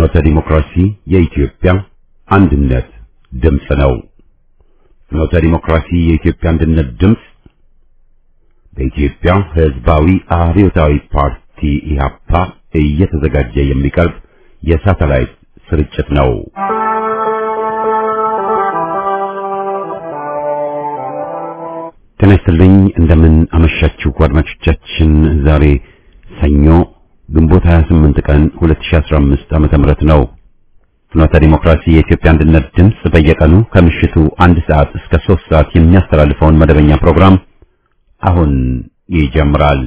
ፍኖተ ዲሞክራሲ የኢትዮጵያ አንድነት ድምፅ ነው። ፍኖተ ዲሞክራሲ የኢትዮጵያ አንድነት ድምፅ በኢትዮጵያ ሕዝባዊ አብዮታዊ ፓርቲ ኢህአፓ እየተዘጋጀ የሚቀርብ የሳተላይት ስርጭት ነው። ጤና ይስጥልኝ። እንደምን አመሻችሁ አድማጮቻችን። ዛሬ ሰኞ ግንቦት 28 ቀን 2015 ዓመተ ምህረት ነው። ፍኖተ ዲሞክራሲ የኢትዮጵያ አንድነት ድምፅ በየቀኑ ከምሽቱ አንድ ሰዓት እስከ 3 ሰዓት የሚያስተላልፈውን መደበኛ ፕሮግራም አሁን ይጀምራል።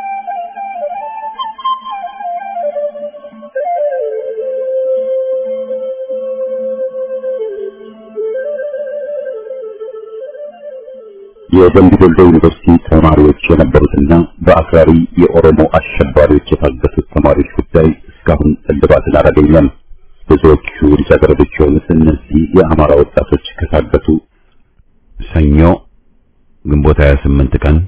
የደምቢ ዶሎ ዩኒቨርሲቲ ተማሪዎች የነበሩትና በአክራሪ የኦሮሞ አሸባሪዎች የታገቱት ተማሪዎች ጉዳይ እስካሁን እልባትን አላገኘም። ብዙዎቹ ልጃገረዶች የሆኑት እነዚህ የአማራ ወጣቶች ከታገቱ ሰኞ ግንቦት 28 ቀን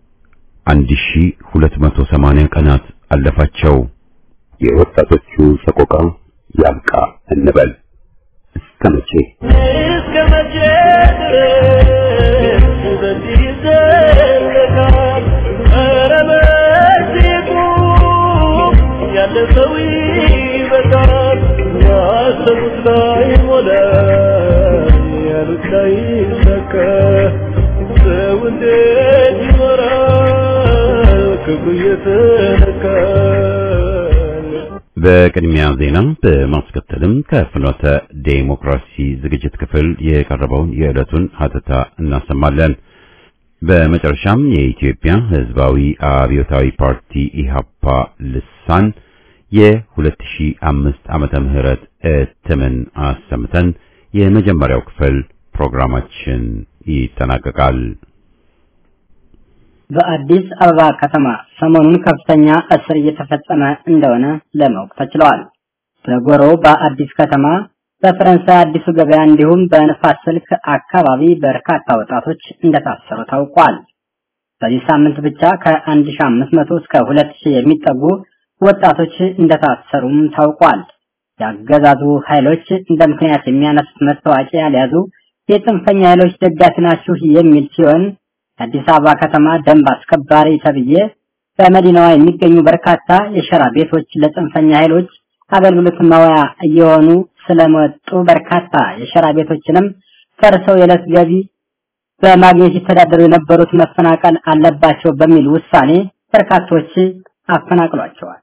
1280 ቀናት አለፋቸው። የወጣቶቹ ሰቆቃ ያብቃ እንበል። እስከ መቼ እስከ መቼ ድረስ በዚህ ይዘለቃል? ኧረ በዚህ ቁም፣ ያለፈው ይበቃል። ያሰቡት ላይሞላ፣ ያሉት ላይሳካ፣ ሰው እንዴት ይኖራል ክብሩ እየተነካ? በቅድሚያ ዜና በማስከተልም ከፍኖተ ዴሞክራሲ ዝግጅት ክፍል የቀረበውን የዕለቱን ሀተታ እናሰማለን። በመጨረሻም የኢትዮጵያ ሕዝባዊ አብዮታዊ ፓርቲ ኢህአፓ ልሳን የ2005 ዓመተ ምህረት እትምን አሰምተን የመጀመሪያው ክፍል ፕሮግራማችን ይጠናቀቃል። በአዲስ አበባ ከተማ ሰሞኑን ከፍተኛ እስር እየተፈጸመ እንደሆነ ለማወቅ ተችሏል። በጎሮ በአዲስ ከተማ፣ በፈረንሳይ አዲሱ ገበያ እንዲሁም በንፋስ ስልክ አካባቢ በርካታ ወጣቶች እንደታሰሩ ታውቋል። በዚህ ሳምንት ብቻ ከ1500 እስከ 2000 የሚጠጉ ወጣቶች እንደታሰሩም ታውቋል። የአገዛዙ ኃይሎች እንደ ምክንያት የሚያነሱት መታወቂያ ያልያዙ የጽንፈኛ ኃይሎች ደጋፊ ናችሁ የሚል ሲሆን የአዲስ አበባ ከተማ ደንብ አስከባሪ ተብዬ በመዲናዋ የሚገኙ በርካታ የሸራ ቤቶች ለጽንፈኛ ኃይሎች አገልግሎት ማዋያ እየሆኑ ስለመጡ በርካታ የሸራ ቤቶችንም ፈርሰው የዕለት ገቢ በማግኘት ይተዳደሩ የነበሩት መፈናቀል አለባቸው በሚል ውሳኔ በርካቶች አፈናቅሏቸዋል።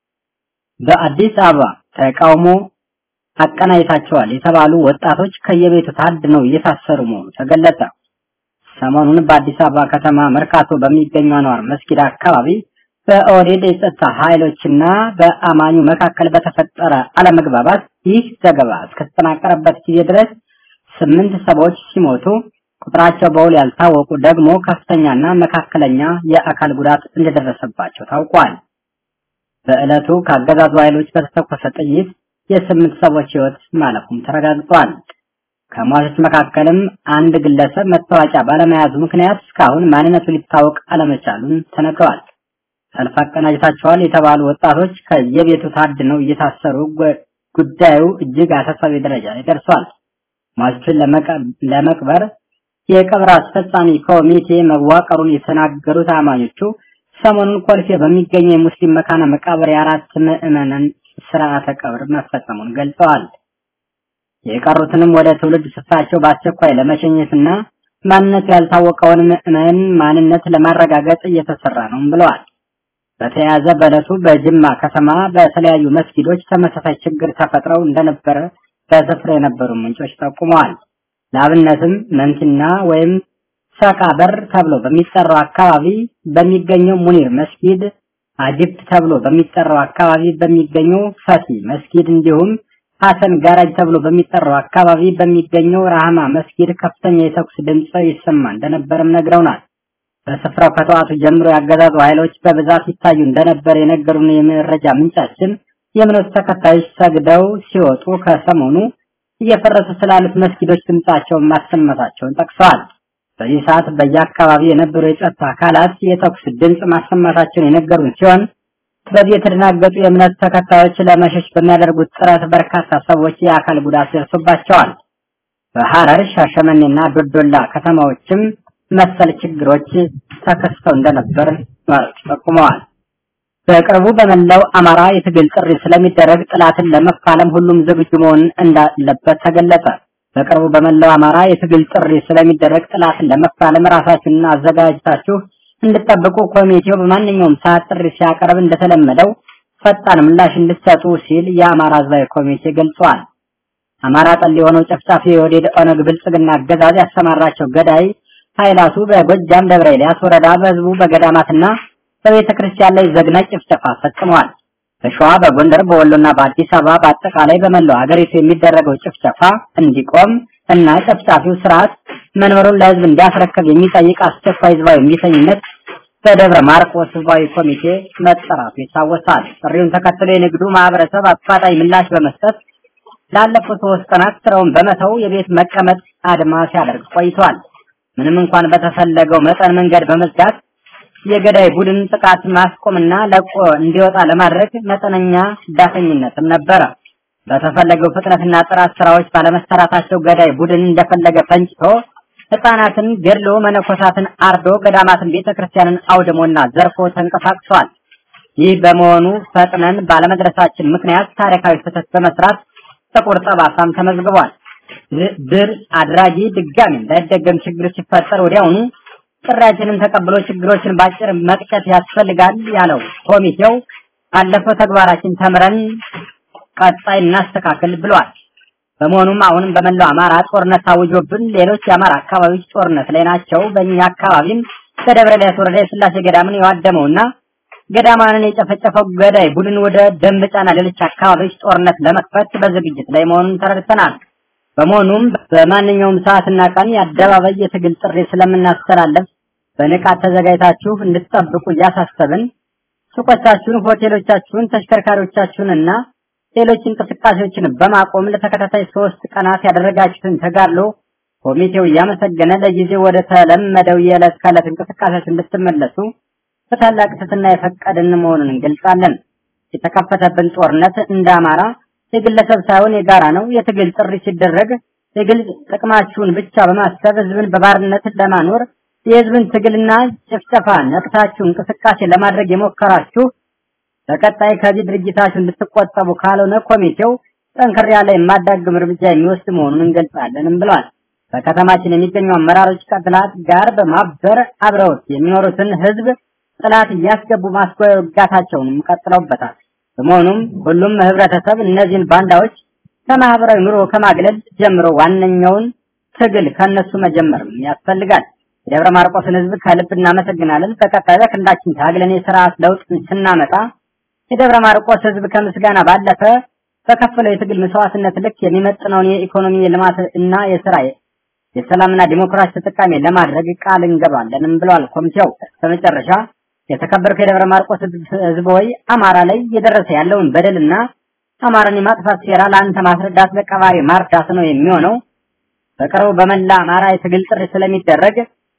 በአዲስ አበባ ተቃውሞ አቀናይታቸዋል የተባሉ ወጣቶች ከየቤቱ ታድነው እየታሰሩ መሆኑ ተገለጸ። ሰሞኑን በአዲስ አበባ ከተማ መርካቶ በሚገኙ አንዋር መስጊድ አካባቢ በኦህዴድ የጸጥታ ኃይሎችና በአማኙ መካከል በተፈጠረ አለመግባባት ይህ ዘገባ እስከተጠናቀረበት ጊዜ ድረስ ስምንት ሰዎች ሲሞቱ ቁጥራቸው በውል ያልታወቁ ደግሞ ከፍተኛና መካከለኛ የአካል ጉዳት እንደደረሰባቸው ታውቋል። በዕለቱ ከአገዛዙ ኃይሎች በተተኮሰ ጥይት የስምንት ሰዎች ሕይወት ማለፉም ተረጋግጧል። ከሟቾች መካከልም አንድ ግለሰብ መታወቂያ ባለመያዙ ምክንያት እስካሁን ማንነቱ ሊታወቅ አለመቻሉን ተነግረዋል። ሰልፍ አቀናጅታቸዋል የተባሉ ወጣቶች ከየቤቱ ታድነው እየታሰሩ ጉዳዩ እጅግ አሳሳቢ ደረጃ ላይ ደርሷል። ሟቾችን ለመቅበር የቀብር አስፈጻሚ ኮሚቴ መዋቀሩን የተናገሩት አማኞቹ ሰሞኑን ኮልፌ በሚገኘው የሙስሊም መካነ መቃብር የአራት ምዕመናን ስርዓተ ቀብር መፈጸሙን ገልጸዋል። የቀሩትንም ወደ ትውልድ ስፍራቸው በአስቸኳይ ለመሸኘትና ማንነቱ ያልታወቀውን ምዕመን ማንነት ለማረጋገጥ እየተሰራ ነው ብለዋል። በተያያዘ በዕለቱ በጅማ ከተማ በተለያዩ መስጊዶች ተመሳሳይ ችግር ተፈጥረው እንደነበረ በስፍራ የነበሩ ምንጮች ጠቁመዋል። ለአብነትም መንቲና ወይም ሰቃ በር ተብሎ በሚጠራው አካባቢ በሚገኘው ሙኒር መስጊድ፣ አጅብት ተብሎ በሚጠራው አካባቢ በሚገኘው ፈቲ መስጊድ እንዲሁም ሐሰን ጋራጅ ተብሎ በሚጠራው አካባቢ በሚገኘው ራህማ መስጊድ ከፍተኛ የተኩስ ድምፅ ይሰማ እንደነበርም ነግረውናል። በስፍራው ከጠዋቱ ጀምሮ ያገዛዙ ኃይሎች በብዛት ይታዩ እንደነበር የነገሩን የመረጃ ምንጫችን የእምነቱ ተከታዮች ሰግደው ሲወጡ ከሰሞኑ እየፈረሱ ስላሉት መስጊዶች ድምጻቸውን ማሰማታቸውን ጠቅሰዋል። በዚህ ሰዓት በየአካባቢ የነበሩ የጸጥታ አካላት የተኩስ ድምፅ ማሰማታቸውን የነገሩን ሲሆን በዚህ የተደናገጡ የእምነት ተከታዮች ለመሸሽ በሚያደርጉት ጥረት በርካታ ሰዎች የአካል ጉዳት ደርሶባቸዋል። በሐረር ሻሸመኔና ዶዶላ ከተማዎችም መሰል ችግሮች ተከስተው እንደነበር ነዋሪዎች ጠቁመዋል። በቅርቡ በመላው አማራ የትግል ጥሪ ስለሚደረግ ጥላትን ለመፋለም ሁሉም ዝግጁ መሆን እንዳለበት ተገለጸ። በቅርቡ በመላው አማራ የትግል ጥሪ ስለሚደረግ ጥላትን ለመፋለም ራሳችሁን አዘጋጅታችሁ እንድጠብቁ ኮሚቴው በማንኛውም ሰዓት ጥሪ ሲያቀርብ እንደተለመደው ፈጣን ምላሽ እንድትሰጡ ሲል የአማራ ሕዝባዊ ኮሚቴ ገልጿል። አማራ ጠል የሆነው ጨፍጫፊ የወዴድ ኦነግ ብልጽግና አገዛዝ ያሰማራቸው ገዳይ ኃይላቱ በጎጃም ደብረ ኤልያስ ወረዳ በህዝቡ በገዳማትና በቤተ ክርስቲያን ላይ ዘግናጭ ጭፍጨፋ ፈጽመዋል። በሸዋ፣ በጎንደር፣ በወሎና በአዲስ አበባ በአጠቃላይ በመላው ሀገሪቱ የሚደረገው ጭፍጨፋ እንዲቆም እና ጨፍጫፊው ስርዓት መንበሩን ለህዝብ እንዲያስረክብ የሚጠይቅ አስቸኳይ ህዝባዊ እምቢተኝነት በደብረ ማርቆስ ህዝባዊ ኮሚቴ መጠራቱ ይታወሳል። ጥሪውን ተከትሎ የንግዱ ማህበረሰብ አፋጣኝ ምላሽ በመስጠት ላለፉት ሶስት ቀናት ስራውን በመተው የቤት መቀመጥ አድማ ሲያደርግ ቆይቷል። ምንም እንኳን በተፈለገው መጠን መንገድ በመዝጋት የገዳይ ቡድን ጥቃት ማስቆምና ለቆ እንዲወጣ ለማድረግ መጠነኛ ዳተኝነትም ነበረ። በተፈለገው ፍጥነትና ጥራት ስራዎች ባለመሰራታቸው ገዳይ ቡድን እንደፈለገ ፈንጭቶ ህፃናትን ገድሎ መነኮሳትን አርዶ ገዳማትን ቤተክርስቲያንን አውድሞና ዘርፎ ተንቀሳቅሷል። ይህ በመሆኑ ፈጥነን ባለመድረሳችን ምክንያት ታሪካዊ ስህተት በመስራት ጥቁር ጠባሳም ተመዝግቧል። ድር አድራጊ ድጋሚ እንዳይደገም ችግር ሲፈጠር ወዲያውኑ ጥሪያችንን ተቀብሎ ችግሮችን ባጭር መቅጨት ያስፈልጋል ያለው ኮሚቴው ካለፈው ተግባራችን ተምረን ቀጣይ እናስተካክል ብሏል። በመሆኑም አሁንም በመላው አማራ ጦርነት ታውጆብን ሌሎች የአማራ አካባቢዎች ጦርነት ላይ ናቸው። በእኛ አካባቢም በደብረ ኤልያስ ወረዳ የስላሴ ገዳምን የዋደመውና ገዳማንን የጨፈጨፈው ገዳይ ቡድን ወደ ደንበጫና ሌሎች አካባቢዎች ጦርነት ለመክፈት በዝግጅት ላይ መሆኑን ተረድተናል። በመሆኑም በማንኛውም ሰዓትና ቀን የአደባባይ የትግል ጥሪ ስለምናስተላለፍ በንቃት ተዘጋጅታችሁ እንድትጠብቁ እያሳሰብን ሱቆቻችሁን፣ ሆቴሎቻችሁን፣ ተሽከርካሪዎቻችሁን እና ሌሎች እንቅስቃሴዎችን በማቆም ለተከታታይ ሶስት ቀናት ያደረጋችሁትን ተጋድሎ ኮሚቴው እያመሰገነ ለጊዜው ወደ ተለመደው የዕለት ከዕለት እንቅስቃሴያችሁ እንድትመለሱ በታላቅ ትሕትና የፈቀድን መሆኑን እንገልጻለን። የተከፈተብን ጦርነት እንደ አማራ የግለሰብ ሳይሆን የጋራ ነው። የትግል ጥሪ ሲደረግ የግል ጥቅማችሁን ብቻ በማሰብ ህዝብን በባርነት ለማኖር የህዝብን ትግልና ጭፍጨፋ ነቅታችሁ እንቅስቃሴ ለማድረግ የሞከራችሁ በቀጣይ ከዚህ ድርጊታችሁ እንድትቆጠቡ ካልሆነ ኮሚቴው ጠንከር ያለ የማዳግም እርምጃ የሚወስድ መሆኑን እንገልጻለንም ብለዋል። በከተማችን የሚገኙ አመራሮች ከጥላት ጋር በማበር አብረውት የሚኖሩትን ህዝብ ጥላት እያስገቡ ማስወጋታቸውንም ቀጥለውበታል። በመሆኑም ሁሉም ህብረተሰብ እነዚህን ባንዳዎች ከማህበራዊ ኑሮ ከማግለል ጀምሮ ዋነኛውን ትግል ከነሱ መጀመርም ያስፈልጋል። የደብረ ማርቆስን ህዝብ ከልብ እናመሰግናለን። በቀጣይ በክንዳችን ታግለን የስርዓት ለውጥ ስናመጣ የደብረ ማርቆስ ህዝብ ከምስጋና ባለፈ በከፈለው የትግል መስዋዕትነት ልክ የሚመጥነውን የኢኮኖሚ የልማት እና የስራ የሰላምና ዲሞክራሲ ተጠቃሚ ለማድረግ ቃል እንገባለንም ብለዋል ኮሚቴው። በመጨረሻ የተከበርከው የደብረ ማርቆስ ህዝብ ሆይ አማራ ላይ እየደረሰ ያለውን በደልና አማራን የማጥፋት ሴራ ለአንተ ማስረዳት ለቀባሪ ማርዳት ነው የሚሆነው። በቅርቡ በመላ አማራ የትግል ጥሪ ስለሚደረግ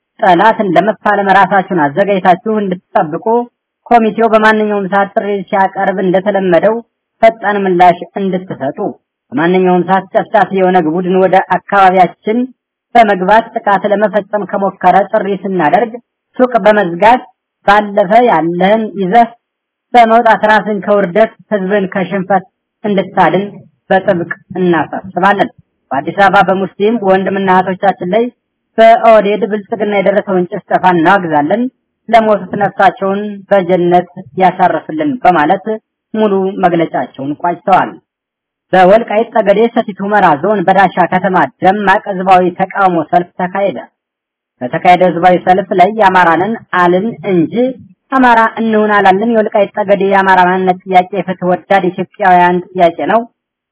ጠላትን ለመፋለም ራሳችሁን አዘጋጅታችሁ እንድትጠብቁ ኮሚቴው በማንኛውም ሰዓት ጥሪ ሲያቀርብ እንደተለመደው ፈጣን ምላሽ እንድትሰጡ በማንኛውም ሰዓት ጨፍጫፊ የኦነግ ቡድን ወደ አካባቢያችን በመግባት ጥቃት ለመፈጸም ከሞከረ ጥሪ ስናደርግ ሱቅ በመዝጋት ባለፈ ያለህን ይዘህ በመውጣት ራስን ከውርደት ህዝብን ከሽንፈት እንድታድን በጥብቅ እናሳስባለን። በአዲስ አበባ በሙስሊም ወንድምና እህቶቻችን ላይ በኦህዴድ ብልጽግና የደረሰውን ጭፍጨፋ እናወግዛለን። ለሞቱት ነፍሳቸውን በጀነት ያሳርፍልን በማለት ሙሉ መግለጫቸውን ቋጭተዋል። በወልቃይት ጠገዴ ሰቲት ሁመራ ዞን በዳሻ ከተማ ደማቅ ህዝባዊ ተቃውሞ ሰልፍ ተካሄደ። በተካሄደው ህዝባዊ ሰልፍ ላይ የአማራንን አልን እንጂ አማራ እንሁን አላልን፣ የወልቃይት ጠገዴ የአማራ ማንነት ጥያቄ የፍትህ ወዳድ ኢትዮጵያውያን ጥያቄ ነው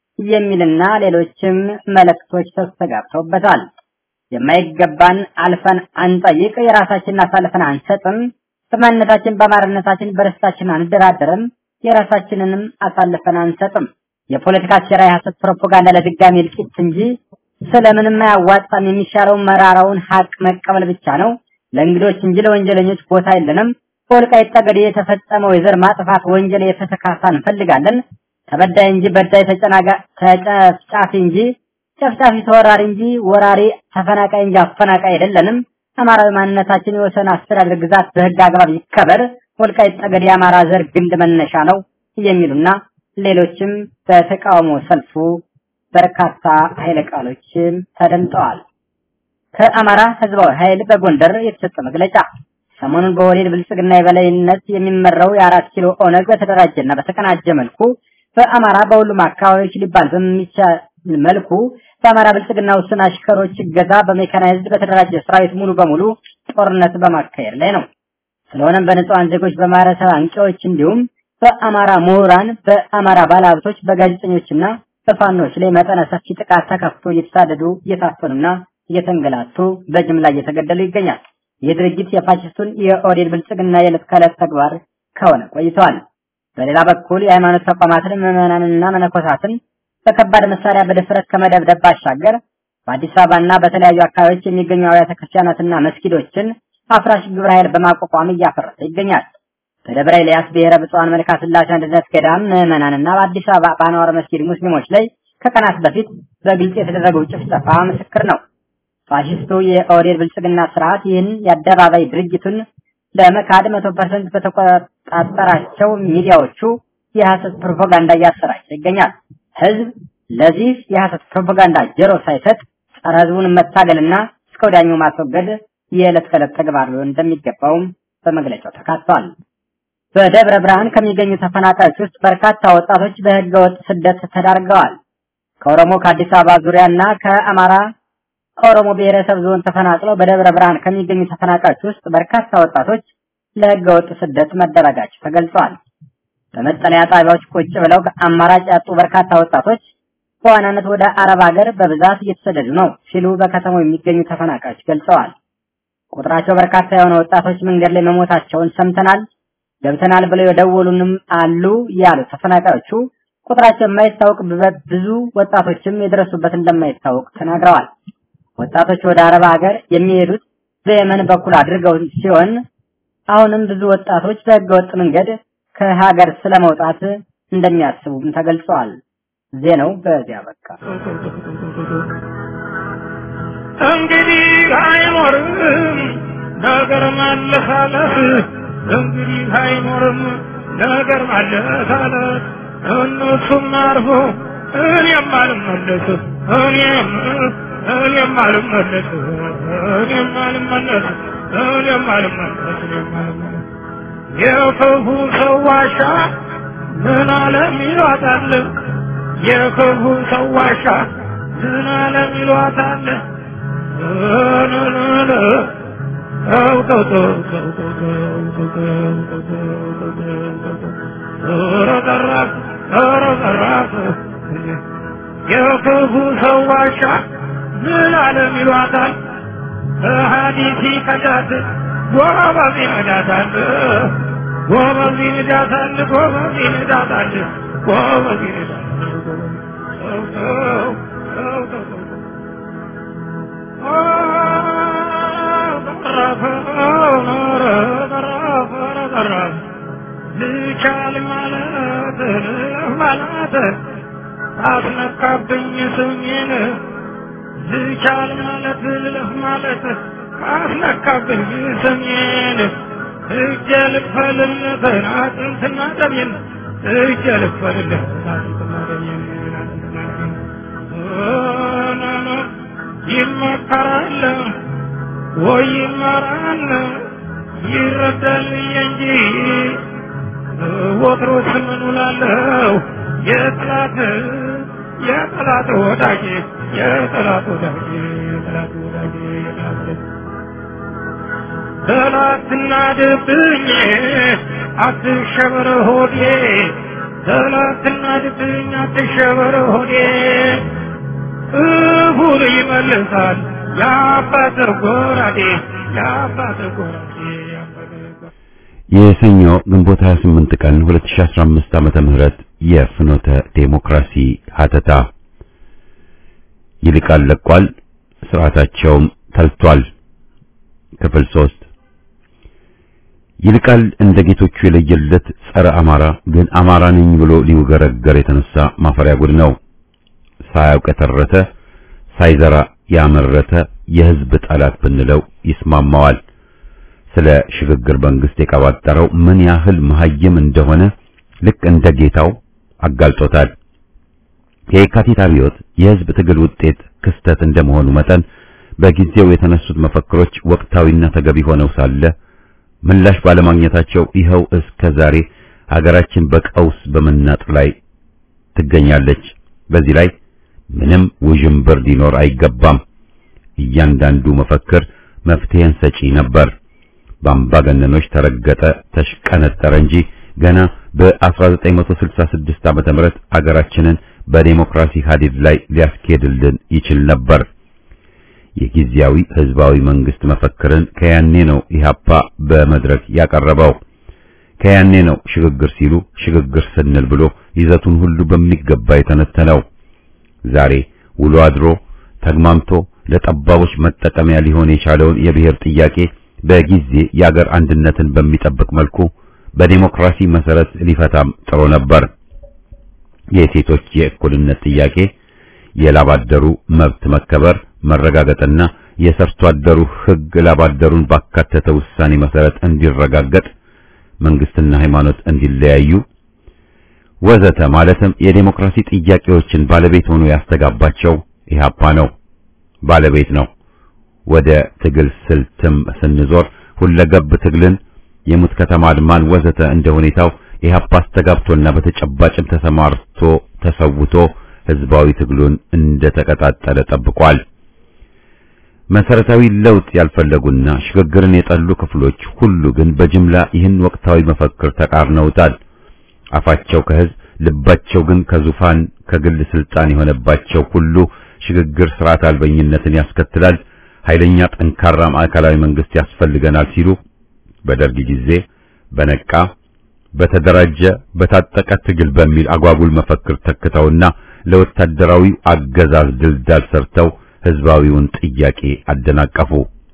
የሚልና ሌሎችም መልእክቶች ተስተጋብተውበታል። የማይገባን አልፈን አንጠይቅ፣ የራሳችንን አሳልፈን አንሰጥም፣ በማንነታችን በአማራነታችን በርስታችን አንደራደርም፣ የራሳችንንም አሳልፈን አንሰጥም። የፖለቲካ ሴራ የሐሰት ፕሮፓጋንዳ ለድጋሚ እልቂት እንጂ ስለምንም አያዋጣም። የሚሻለው መራራውን ሀቅ መቀበል ብቻ ነው። ለእንግዶች እንጂ ለወንጀለኞች ቦታ የለንም። በወልቃይት ጠገዴ የተፈጸመው የዘር ማጥፋት ወንጀል የፍትህ ካሳ እንፈልጋለን። ተበዳይ እንጂ በዳይ ተጨናጋ ተጨፍጫፊ እንጂ ጨፍጫፊ ተወራሪ እንጂ ወራሪ ተፈናቃይ እንጂ አፈናቃይ አይደለንም። አማራዊ ማንነታችን የወሰን አስተዳደር ግዛት በህግ አግባብ ይከበር። ወልቃይት ጠገዴ የአማራ ዘር ግንድ መነሻ ነው የሚሉና ሌሎችም በተቃውሞ ሰልፉ በርካታ ኃይለ ቃሎችም ተደምጠዋል። ከአማራ ህዝባዊ ኃይል በጎንደር የተሰጠ መግለጫ ሰሞኑን በወሌድ ብልጽግና የበላይነት የሚመራው የአራት ኪሎ ኦነግ በተደራጀና በተቀናጀ መልኩ በአማራ በሁሉም አካባቢዎች ሊባል በሚቻል መልኩ በአማራ ብልጽግና ውስን አሽከሮች እገዛ በሜካናይዝድ በተደራጀ ሰራዊት ሙሉ በሙሉ ጦርነት በማካሄድ ላይ ነው። ስለሆነም በንጹሃን ዜጎች፣ በማህበረሰብ አንቂዎች እንዲሁም በአማራ ምሁራን፣ በአማራ ባለሀብቶች፣ በጋዜጠኞችና በፋኖች ላይ መጠነ ሰፊ ጥቃት ተከፍቶ እየተሳደዱ እየታፈኑና እየተንገላቱ በጅምላ እየተገደሉ ይገኛል። ይህ ድርጊት የፋሽስቱን የኦዴድ ብልጽግና የዕለት ከዕለት ተግባር ከሆነ ቆይተዋል። በሌላ በኩል የሃይማኖት ተቋማትን ምዕመናንና መነኮሳትን በከባድ መሳሪያ በድፍረት ከመደብደብ ባሻገር በአዲስ አበባና በተለያዩ አካባቢዎች የሚገኙ አብያተ ክርስቲያናትና መስጊዶችን አፍራሽ ግብረ ኃይል በማቋቋም እያፈረሰ ይገኛል። በደብረ ኤልያስ ብሔረ ብፁዓን መልካ ስላሴ አንድነት ገዳም ምዕመናንና በአዲስ አበባ በአንዋር መስጊድ ሙስሊሞች ላይ ከቀናት በፊት በግልጽ የተደረገው ጭፍጨፋ ምስክር ነው። ፋሽስቱ የኦህዴድ ብልጽግና ስርዓት ይህን የአደባባይ ድርጅቱን ለመካድ መቶ ፐርሰንት በተቆጣጠራቸው ሚዲያዎቹ የሐሰት ፕሮፓጋንዳ እያሰራጨ ይገኛል። ህዝብ ለዚህ የሐሰት ፕሮፓጋንዳ ጆሮ ሳይሰጥ ጸረ ህዝቡን መታገልና እስከ ወዲያኛው ማስወገድ የዕለት ከዕለት ተግባር ሊሆን እንደሚገባውም በመግለጫው ተካቷል። በደብረ ብርሃን ከሚገኙ ተፈናቃዮች ውስጥ በርካታ ወጣቶች በህገ ወጥ ስደት ተዳርገዋል። ከኦሮሞ ከአዲስ አበባ ዙሪያና ከአማራ ኦሮሞ ብሔረሰብ ዞን ተፈናቅለው በደብረ ብርሃን ከሚገኙ ተፈናቃዮች ውስጥ በርካታ ወጣቶች ለህገ ወጥ ስደት መደረጋቸው ተገልጿል። በመጠለያ ጣቢያዎች ቁጭ ብለው አማራጭ ያጡ በርካታ ወጣቶች በዋናነት ወደ አረብ ሀገር በብዛት እየተሰደዱ ነው ሲሉ በከተማው የሚገኙ ተፈናቃዮች ገልጸዋል። ቁጥራቸው በርካታ የሆነ ወጣቶች መንገድ ላይ መሞታቸውን ሰምተናል፣ ገብተናል ብለው የደወሉንም አሉ ያሉ ተፈናቃዮቹ ቁጥራቸው የማይታወቅ ብዙ ወጣቶችም የደረሱበት እንደማይታወቅ ተናግረዋል። ወጣቶች ወደ አረብ ሀገር የሚሄዱት በየመን በኩል አድርገው ሲሆን አሁንም ብዙ ወጣቶች በህገወጥ መንገድ ከሀገር ስለመውጣት እንደሚያስቡም ተገልጸዋል። ዜናው በዚያ በቃ። እንግዲህ አይኖርም ነገር ማለሳለስ፣ እንግዲህ አይኖርም ነገር ማለሳለስ። እነሱም አርፎ እኔም አልመለስ እኔም እኔም አልመለስ እኔም አልመለስ እኔም አልመለስ እኔም አልመለስ የክፉ ሰው ዋሻ ምን አለም ይሏታል የክፉ ሰው ዋሻ ምን አለም ይሏታል የክፉ ሰው ዋሻ ምን አለም ይሏታል በሀዲሲ ከዳት ጎበዝ ይነዳታል ጎበዝ ይነዳታል ጎበዝ ይነዳታል ጎበዝ ይነዳታል ሰው ሰው ሰው ሰው ልቻል ማለት ማለት አስነካብኝ ስሜን ልቻል ማለት ልለፍ ማለት አስነካብኝ ስሜን እጀ ልክፈልለት አጥንትና ደሜን እጀ ልክፈልለት አጥንትና ደሜን ይመከራል ወይ ይመራል ይረዳል እንጂ ወትሮስ ምን ውላለሁ የጠላት የጠላት ወዳጅ የጠላት ወዳጅ የጠላት ወዳጅ የጠላት ወዳጅ ጠላትና ድብኝ አትሸበር ሆዴ ጠላትና ድብኝ አትሸበር ሆዴ እሁድ ይመልሳል የአባትር ጎራዴ የአባትር ጎራዴ የአባትር ጎራዴ የሰኞ ግንቦት 28 ቀን 2015 ዓመተ ምህረት የፍኖተ ዴሞክራሲ ሀተታ ይልቃል ለቋል፣ ስርዓታቸውም ተልቷል። ክፍል 3 ይልቃል እንደ ጌቶቹ የለየለት ጸረ አማራ ግን አማራ ነኝ ብሎ ሊውገረገር የተነሳ ማፈሪያ ጉድ ነው። ሳያውቅ የተረተ ሳይዘራ ያመረተ የህዝብ ጠላት ብንለው ይስማማዋል። ስለ ሽግግር መንግስት የቀባጠረው ምን ያህል መሐይም እንደሆነ ልክ እንደ ጌታው አጋልጦታል። የየካቲት አብዮት የህዝብ ትግል ውጤት ክስተት እንደመሆኑ መጠን በጊዜው የተነሱት መፈክሮች ወቅታዊና ተገቢ ሆነው ሳለ ምላሽ ባለማግኘታቸው ይኸው እስከ ዛሬ ሀገራችን በቀውስ በመናጥ ላይ ትገኛለች። በዚህ ላይ ምንም ውዥንብር ሊኖር አይገባም። እያንዳንዱ መፈክር መፍትሄን ሰጪ ነበር። በአምባገነኖች ተረገጠ፣ ተሽቀነጠረ እንጂ ገና በ1966 ዓመተ ምህረት አገራችንን በዴሞክራሲ ሀዲድ ላይ ሊያስኬድልን ይችል ነበር። የጊዜያዊ ህዝባዊ መንግስት መፈክርን ከያኔ ነው ኢህአፓ በመድረክ ያቀረበው። ከያኔ ነው ሽግግር ሲሉ ሽግግር ስንል ብሎ ይዘቱን ሁሉ በሚገባ የተነተነው። ዛሬ ውሎ አድሮ ተግማምቶ ለጠባቦች መጠቀሚያ ሊሆን የቻለውን የብሔር ጥያቄ በጊዜ የአገር አንድነትን በሚጠብቅ መልኩ በዲሞክራሲ መሰረት ሊፈታም ጥሮ ነበር። የሴቶች የእኩልነት ጥያቄ፣ የላባደሩ መብት መከበር መረጋገጥና የሰርቶ አደሩ ህግ ላባደሩን ባካተተ ውሳኔ መሰረት እንዲረጋገጥ፣ መንግስትና ሃይማኖት እንዲለያዩ ወዘተ ማለትም የዲሞክራሲ ጥያቄዎችን ባለቤት ሆኖ ያስተጋባቸው ኢህአፓ ነው፣ ባለቤት ነው። ወደ ትግል ስልትም ስንዞር ሁለገብ ትግልን፣ የሙት ከተማ አድማን ወዘተ እንደ ሁኔታው ኢህአፓ አስተጋብቶና በተጨባጭም ተሰማርቶ ተሰውቶ ህዝባዊ ትግሉን እንደተቀጣጠለ ጠብቋል። መሰረታዊ ለውጥ ያልፈለጉና ሽግግርን የጠሉ ክፍሎች ሁሉ ግን በጅምላ ይህን ወቅታዊ መፈክር ተቃርነውታል። አፋቸው ከህዝብ ልባቸው ግን ከዙፋን ከግል ስልጣን የሆነባቸው ሁሉ ሽግግር ስርዓት አልበኝነትን ያስከትላል፣ ኃይለኛ ጠንካራ ማዕከላዊ መንግስት ያስፈልገናል ሲሉ በደርግ ጊዜ በነቃ በተደራጀ በታጠቀ ትግል በሚል አጓጉል መፈክር ተክተውና ለወታደራዊ አገዛዝ ድልዳል ሰርተው ህዝባዊውን ጥያቄ አደናቀፉ።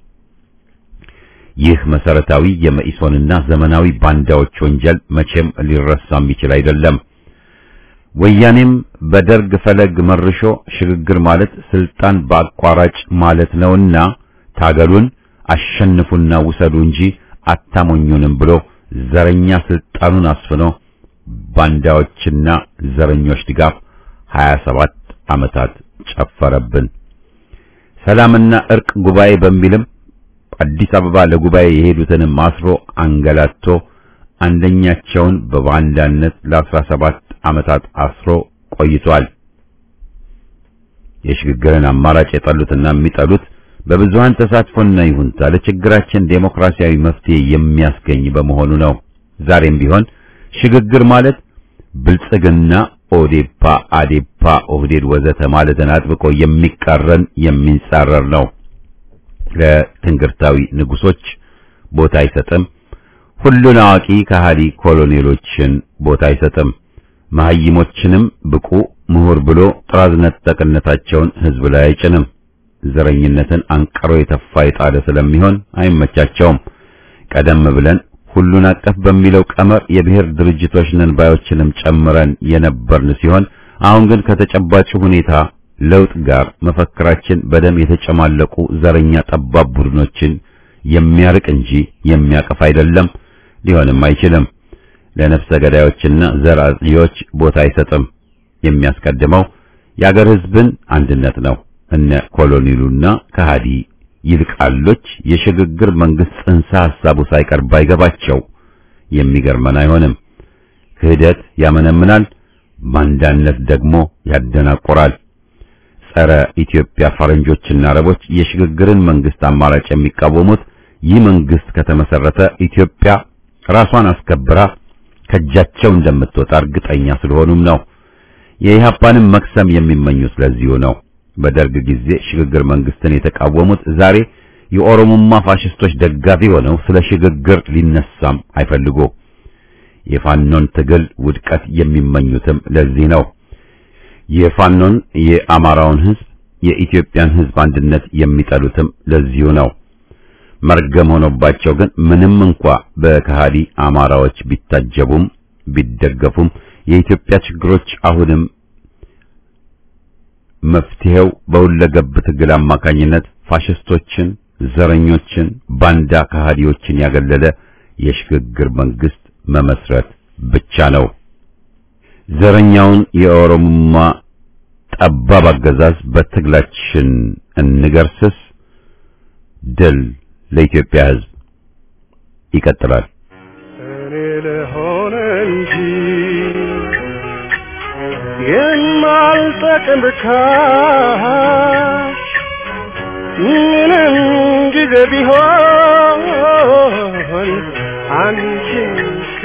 ይህ መሰረታዊ የመኢሶንና ዘመናዊ ባንዳዎች ወንጀል መቼም ሊረሳ የሚችል አይደለም። ወያኔም በደርግ ፈለግ መርሾ ሽግግር ማለት ስልጣን በአቋራጭ ማለት ነውና ታገሉን፣ አሸንፉና ውሰዱ እንጂ አታሞኙንም ብሎ ዘረኛ ስልጣኑን አስፍኖ ባንዳዎችና ዘረኞች ድጋፍ 27 ዓመታት ጨፈረብን። ሰላምና እርቅ ጉባኤ በሚልም አዲስ አበባ ለጉባኤ የሄዱትንም አስሮ አንገላቶ አንደኛቸውን በባንዳነት ለ17 ዓመታት አስሮ ቆይቷል። የሽግግርን አማራጭ የጠሉትና የሚጠሉት በብዙሃን ተሳትፎና ይሁንታ ለችግራችን ዴሞክራሲያዊ መፍትሄ የሚያስገኝ በመሆኑ ነው። ዛሬም ቢሆን ሽግግር ማለት ብልጽግና፣ ኦዴፓ፣ አዴፓ፣ ኦህዴድ ወዘተ ማለትን አጥብቆ የሚቃረን የሚንጻረር ነው። ለትንግርታዊ ንጉሶች ቦታ አይሰጥም። ሁሉን አዋቂ ከሃዲ ኮሎኔሎችን ቦታ አይሰጥም። መሐይሞችንም ብቁ ምሁር ብሎ ጥራዝ ነጠቅነታቸውን ህዝብ ላይ አይጭንም። ዘረኝነትን አንቀሮ የተፋ የጣለ ስለሚሆን አይመቻቸውም። ቀደም ብለን ሁሉን አቀፍ በሚለው ቀመር የብሔር ድርጅቶች ነን ባዮችንም ጨምረን የነበርን ሲሆን አሁን ግን ከተጨባጭ ሁኔታ ለውጥ ጋር መፈክራችን በደም የተጨማለቁ ዘረኛ ጠባብ ቡድኖችን የሚያርቅ እንጂ የሚያቀፍ አይደለም፣ ሊሆንም አይችልም። ለነፍሰ ገዳዮችና ዘር አጥፊዎች ቦታ አይሰጥም። የሚያስቀድመው የአገር ህዝብን አንድነት ነው። እነ ኮሎኔሉና ከሃዲ ይልቃሎች የሽግግር መንግስት ጽንሰ ሐሳቡ ሳይቀር ባይገባቸው የሚገርመን አይሆንም። ክህደት ያመነምናል፣ ባንዳነት ደግሞ ያደናቆራል። ጸረ ኢትዮጵያ ፈረንጆችና አረቦች የሽግግርን መንግስት አማራጭ የሚቃወሙት ይህ መንግስት ከተመሰረተ ኢትዮጵያ ራሷን አስከብራ ከእጃቸው እንደምትወጣ እርግጠኛ ስለሆኑም ነው። የኢህአፓንም መክሰም የሚመኙት ለዚሁ ነው። በደርግ ጊዜ ሽግግር መንግስትን የተቃወሙት ዛሬ የኦሮሞማ ፋሽስቶች ደጋፊ ሆነው ስለ ሽግግር ሊነሳም አይፈልጉ። የፋኖን ትግል ውድቀት የሚመኙትም ለዚህ ነው። የፋኖን የአማራውን ህዝብ የኢትዮጵያን ህዝብ አንድነት የሚጠሉትም ለዚሁ ነው። መርገም ሆኖባቸው ግን ምንም እንኳ በከሃዲ አማራዎች ቢታጀቡም ቢደገፉም የኢትዮጵያ ችግሮች አሁንም መፍትሄው በሁለገብ ትግል አማካኝነት ፋሽስቶችን፣ ዘረኞችን፣ ባንዳ ከሃዲዎችን ያገለለ የሽግግር መንግስት መመስረት ብቻ ነው። ዘረኛውን የኦሮሞማ ጠባብ አገዛዝ በትግላችን እንገርስስ። ድል ለኢትዮጵያ ሕዝብ። ይቀጥላል። እኔ ልሆን እንጂ የማልጠቅም ብካሽ ምንም ጊዜ ቢሆን አንቺን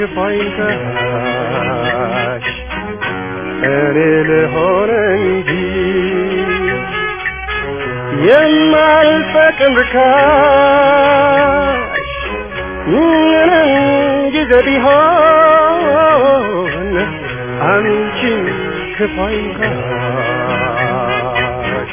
ክፋይታሽ እኔ ልሆን እንጂ የማልጠቅም ብካሽ ምንም ጊዜ ቢሆን አንቺን ክፋይታሽ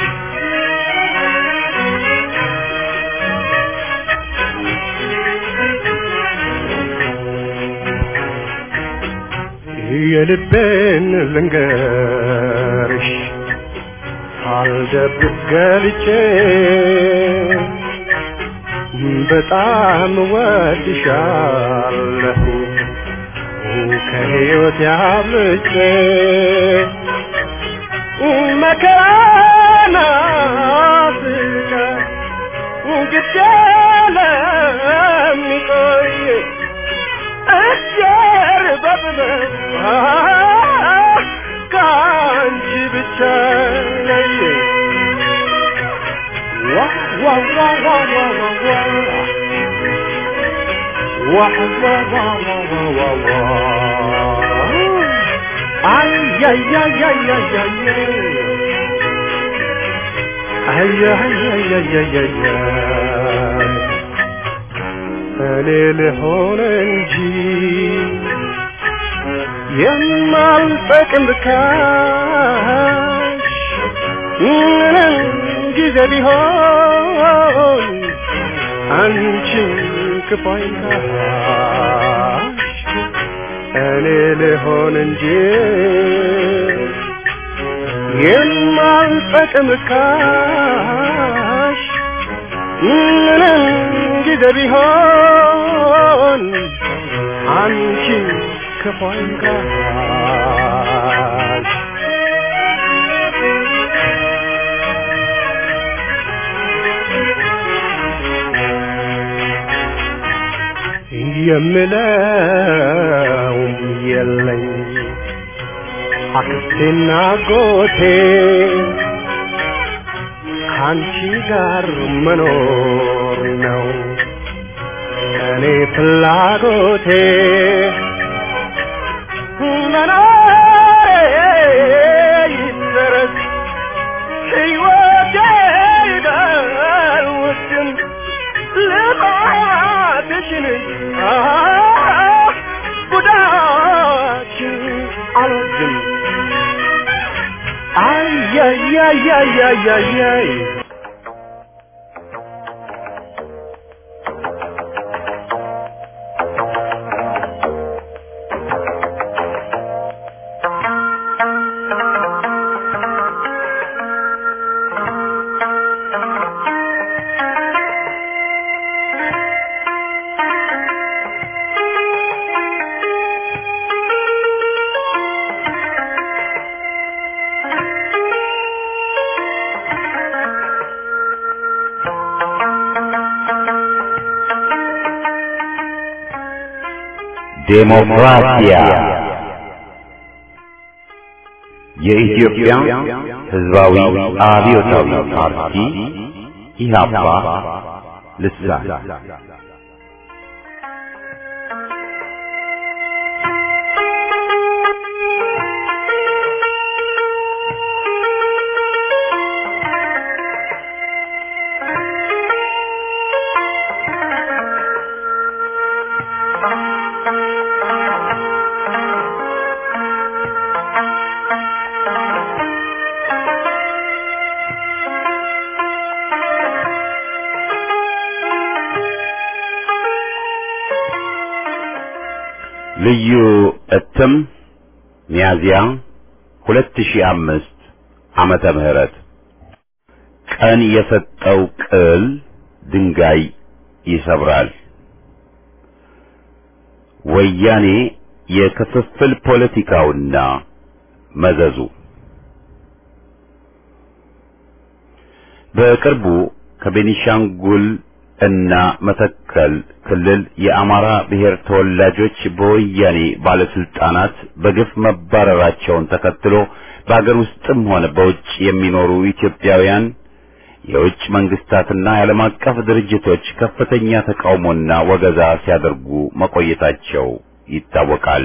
የልቤን ልንገርሽ ሳልደብቅ ገልጬ በጣም ወድሻለሁ ከሕይወት ያብልጬ መከራና ስቃይ ግድ ለሚቆይ እጀር በጥበብ ከአንቺ ብቻ ነይ ዋ ዋ ዋ ዋ ዋ ዋ ዋ ዋ ዋ ዋ ዋ ዋ ዋ አይ አይ አይ አይ አይ አይ አይ አይ አይ አይ አይ አይ እኔ ልሆን እንጂ የማልጠቅም ብካሽ ምንም ጊዜ ቢሆን አንቺን ክፉ አይንካሽ እኔ ልሆን እንጂ የማልጠቅም ብካሽ ምንም ጊዜ ቢሆን አንቺን ክፉ አይንካሽ የምለው የለኝ አክስቴና ጎቴ ከአንቺ ጋር መኖር ነው እኔ ፍላጎቴ መኖሬ ይደረስ ሕይወቴ ይደውድም ልማትሽን ጉዳችን አልወድም አያያያያያያይ ዴሞክራሲያ የኢትዮጵያ ሕዝባዊ አብዮታዊ ፓርቲ ኢህአፓ ልሳን ልዩ እትም ሚያዚያ 2005 ዓመተ ምህረት ቀን የሰጠው ቅል ድንጋይ ይሰብራል። ወያኔ የክፍፍል ፖለቲካውና መዘዙ በቅርቡ ከቤኒሻንጉል እና መተከል ክልል የአማራ ብሔር ተወላጆች በወያኔ ባለስልጣናት በግፍ መባረራቸውን ተከትሎ በአገር ውስጥም ሆነ በውጭ የሚኖሩ ኢትዮጵያውያን የውጭ መንግስታትና የዓለም አቀፍ ድርጅቶች ከፍተኛ ተቃውሞና ወገዛ ሲያደርጉ መቆየታቸው ይታወቃል።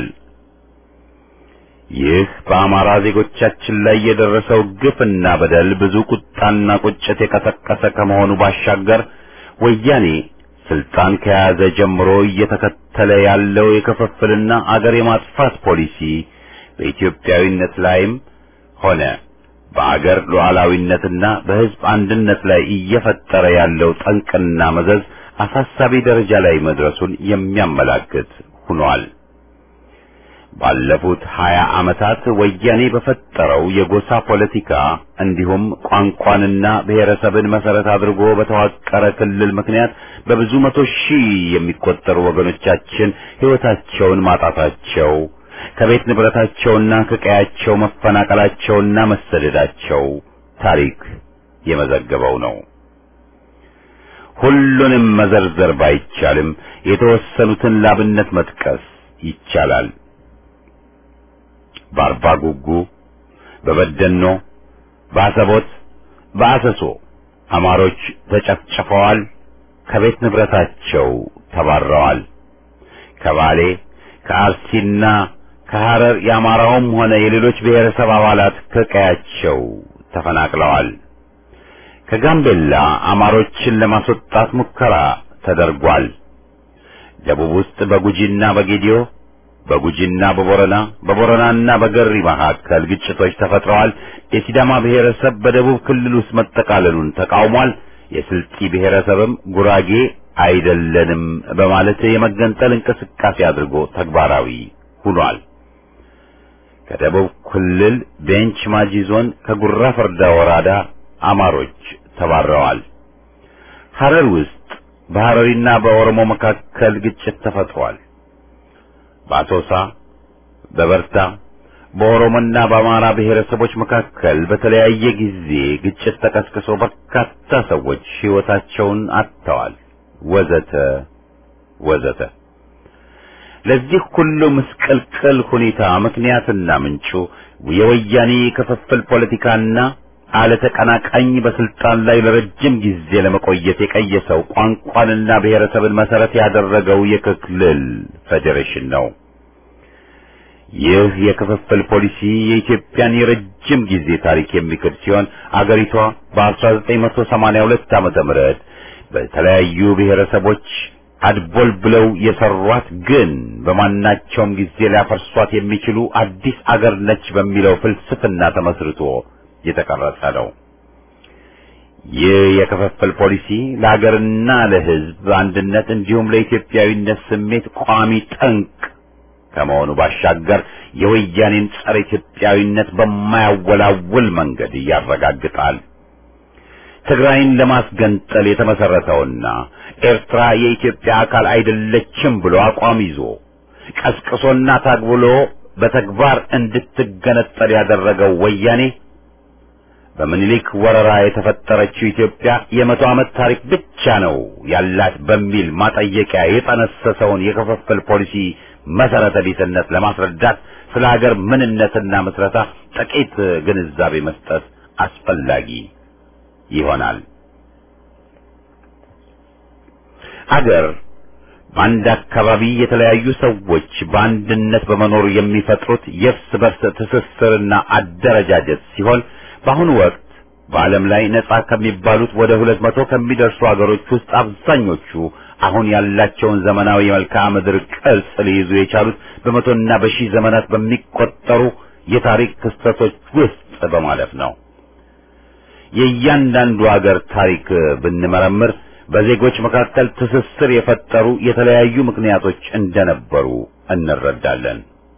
ይህ በአማራ ዜጎቻችን ላይ የደረሰው ግፍና በደል ብዙ ቁጣና ቁጭት የቀሰቀሰ ከመሆኑ ባሻገር ወያኔ ስልጣን ከያዘ ጀምሮ እየተከተለ ያለው የክፍፍልና አገር የማጥፋት ፖሊሲ በኢትዮጵያዊነት ላይም ሆነ በአገር ሉዓላዊነትና በሕዝብ አንድነት ላይ እየፈጠረ ያለው ጠንቅና መዘዝ አሳሳቢ ደረጃ ላይ መድረሱን የሚያመላክት ሆኗል። ባለፉት ሀያ ዓመታት ወያኔ በፈጠረው የጎሳ ፖለቲካ እንዲሁም ቋንቋንና ብሔረሰብን መሰረት አድርጎ በተዋቀረ ክልል ምክንያት በብዙ መቶ ሺህ የሚቆጠሩ ወገኖቻችን ሕይወታቸውን ማጣታቸው ከቤት ንብረታቸውና ከቀያቸው መፈናቀላቸውና መሰደዳቸው ታሪክ የመዘገበው ነው። ሁሉንም መዘርዘር ባይቻልም የተወሰኑትን ላብነት መጥቀስ ይቻላል። በአርባ ጉጉ፣ በበደኖ፣ በአሰቦት፣ በአሰሶ አማሮች ተጨፍጭፈዋል፣ ከቤት ንብረታቸው ተባረዋል። ከባሌ ከአርሲና ከሐረር የአማራውም ሆነ የሌሎች ብሔረሰብ አባላት ከቀያቸው ተፈናቅለዋል። ከጋምቤላ አማሮችን ለማስወጣት ሙከራ ተደርጓል። ደቡብ ውስጥ በጉጂና በጌዲዮ በጉጂና በቦረና በቦረናና በገሪ መካከል ግጭቶች ተፈጥረዋል። የሲዳማ ብሔረሰብ በደቡብ ክልል ውስጥ መጠቃለሉን ተቃውሟል። የስልጢ ብሔረሰብም ጉራጌ አይደለንም በማለት የመገንጠል እንቅስቃሴ አድርጎ ተግባራዊ ሆኗል። ከደቡብ ክልል ቤንች ማጂ ዞን ከጉራ ፈርዳ ወረዳ አማሮች ተባረዋል። ሐረር ውስጥ በሐረሪና በኦሮሞ መካከል ግጭት ተፈጥሯል። በአሶሳ በበርታ በኦሮሞና በአማራ ብሔረሰቦች መካከል በተለያየ ጊዜ ግጭት ተቀስቅሶ በርካታ ሰዎች ሕይወታቸውን አጥተዋል። ወዘተ ወዘተ። ለዚህ ሁሉ ምስቅልቅል ሁኔታ ምክንያትና ምንጩ የወያኔ ክፍፍል ፖለቲካና አለተቀናቃኝ በስልጣን ላይ ለረጅም ጊዜ ለመቆየት የቀየሰው ቋንቋንና ብሔረሰብን መሰረት ያደረገው የክልል ፌዴሬሽን ነው። ይህ የክፍፍል ፖሊሲ የኢትዮጵያን የረጅም ጊዜ ታሪክ የሚክድ ሲሆን አገሪቷ በ1982 ዓመተ ምህረት በተለያዩ ብሔረሰቦች አድቦል ብለው የሰሯት ግን በማናቸውም ጊዜ ሊያፈርሷት የሚችሉ አዲስ አገር ነች በሚለው ፍልስፍና ተመስርቶ የተቀረጸ ነው። ይህ የክፍፍል ፖሊሲ ለሀገርና ለሕዝብ አንድነት እንዲሁም ለኢትዮጵያዊነት ስሜት ቋሚ ጠንቅ ከመሆኑ ባሻገር የወያኔን ጸረ ኢትዮጵያዊነት በማያወላውል መንገድ ያረጋግጣል። ትግራይን ለማስገንጠል የተመሰረተውና ኤርትራ የኢትዮጵያ አካል አይደለችም ብሎ አቋም ይዞ ቀስቅሶና ታግብሎ በተግባር እንድትገነጠል ያደረገው ወያኔ በምኒልክ ወረራ የተፈጠረችው ኢትዮጵያ የመቶ ዓመት ታሪክ ብቻ ነው ያላት በሚል ማጠየቂያ የጠነሰሰውን የክፍፍል ፖሊሲ መሰረተ ቢስነት ለማስረዳት ስለ ሀገር ምንነትና ምስረታ ጥቂት ግንዛቤ መስጠት አስፈላጊ ይሆናል። አገር በአንድ አካባቢ የተለያዩ ሰዎች በአንድነት በመኖር የሚፈጥሩት የእርስ በርስ ትስስርና አደረጃጀት ሲሆን በአሁኑ ወቅት በዓለም ላይ ነጻ ከሚባሉት ወደ ሁለት መቶ ከሚደርሱ አገሮች ውስጥ አብዛኞቹ አሁን ያላቸውን ዘመናዊ የመልክዓ ምድር ቅርጽ ሊይዙ የቻሉት በመቶና በሺህ ዘመናት በሚቆጠሩ የታሪክ ክስተቶች ውስጥ በማለፍ ነው። የእያንዳንዱ አገር ታሪክ ብንመረምር በዜጎች መካከል ትስስር የፈጠሩ የተለያዩ ምክንያቶች እንደነበሩ እንረዳለን።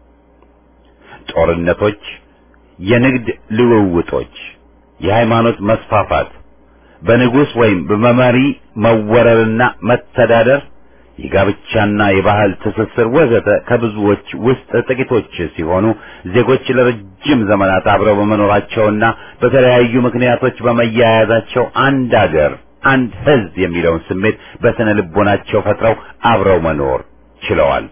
ጦርነቶች፣ የንግድ ልውውጦች፣ የሃይማኖት መስፋፋት፣ በንጉሥ ወይም በመሪ መወረርና መተዳደር፣ የጋብቻና የባህል ትስስር ወዘተ ከብዙዎች ውስጥ ጥቂቶች ሲሆኑ ዜጎች ለረጅም ዘመናት አብረው በመኖራቸውና በተለያዩ ምክንያቶች በመያያዛቸው አንድ አገር አንድ ሕዝብ የሚለውን ስሜት በስነ ልቦናቸው ፈጥረው አብረው መኖር ችለዋል።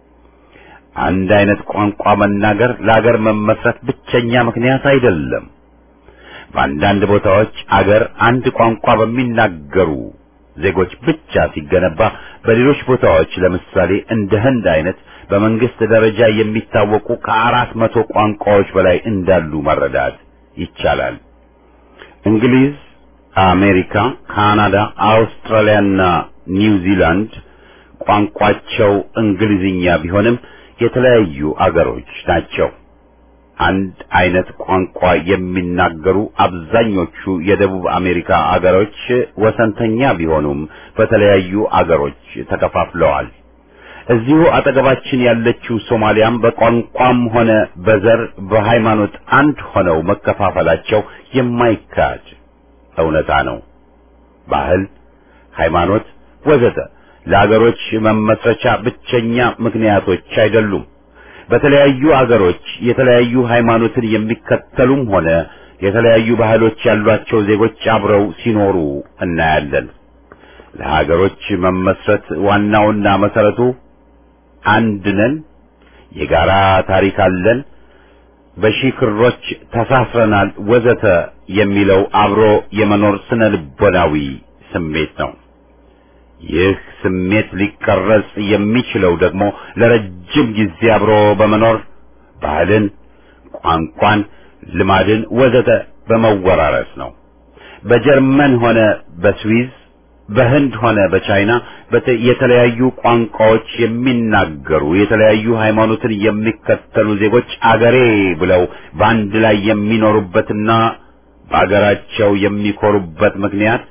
አንድ አይነት ቋንቋ መናገር ለአገር መመስረት ብቸኛ ምክንያት አይደለም። በአንዳንድ ቦታዎች አገር አንድ ቋንቋ በሚናገሩ ዜጎች ብቻ ሲገነባ፣ በሌሎች ቦታዎች ለምሳሌ እንደ ህንድ አይነት በመንግስት ደረጃ የሚታወቁ ከአራት መቶ ቋንቋዎች በላይ እንዳሉ መረዳት ይቻላል። እንግሊዝ፣ አሜሪካ፣ ካናዳ፣ አውስትራሊያና ኒውዚላንድ ቋንቋቸው እንግሊዝኛ ቢሆንም የተለያዩ አገሮች ናቸው። አንድ አይነት ቋንቋ የሚናገሩ አብዛኞቹ የደቡብ አሜሪካ አገሮች ወሰንተኛ ቢሆኑም በተለያዩ አገሮች ተከፋፍለዋል። እዚሁ አጠገባችን ያለችው ሶማሊያም በቋንቋም ሆነ በዘር በሃይማኖት አንድ ሆነው መከፋፈላቸው የማይካድ እውነታ ነው። ባህል፣ ሃይማኖት ወዘተ ለአገሮች መመስረቻ ብቸኛ ምክንያቶች አይደሉም። በተለያዩ አገሮች የተለያዩ ሃይማኖትን የሚከተሉም ሆነ የተለያዩ ባህሎች ያሏቸው ዜጎች አብረው ሲኖሩ እናያለን። ለሀገሮች መመስረት ዋናውና መሰረቱ አንድ ነን፣ የጋራ ታሪክ አለን፣ በሺህ ክሮች ተሳስረናል፣ ወዘተ የሚለው አብሮ የመኖር ስነ ልቦናዊ ስሜት ነው። ይህ ስሜት ሊቀረጽ የሚችለው ደግሞ ለረጅም ጊዜ አብሮ በመኖር ባህልን፣ ቋንቋን፣ ልማድን ወዘተ በመወራረስ ነው። በጀርመን ሆነ በስዊዝ በህንድ ሆነ በቻይና የተለያዩ ቋንቋዎች የሚናገሩ የተለያዩ ሃይማኖትን የሚከተሉ ዜጎች አገሬ ብለው በአንድ ላይ የሚኖሩበትና በአገራቸው የሚኮሩበት ምክንያት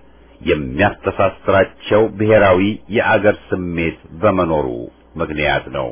የሚያስተሳስራቸው ብሔራዊ የአገር ስሜት በመኖሩ ምክንያት ነው።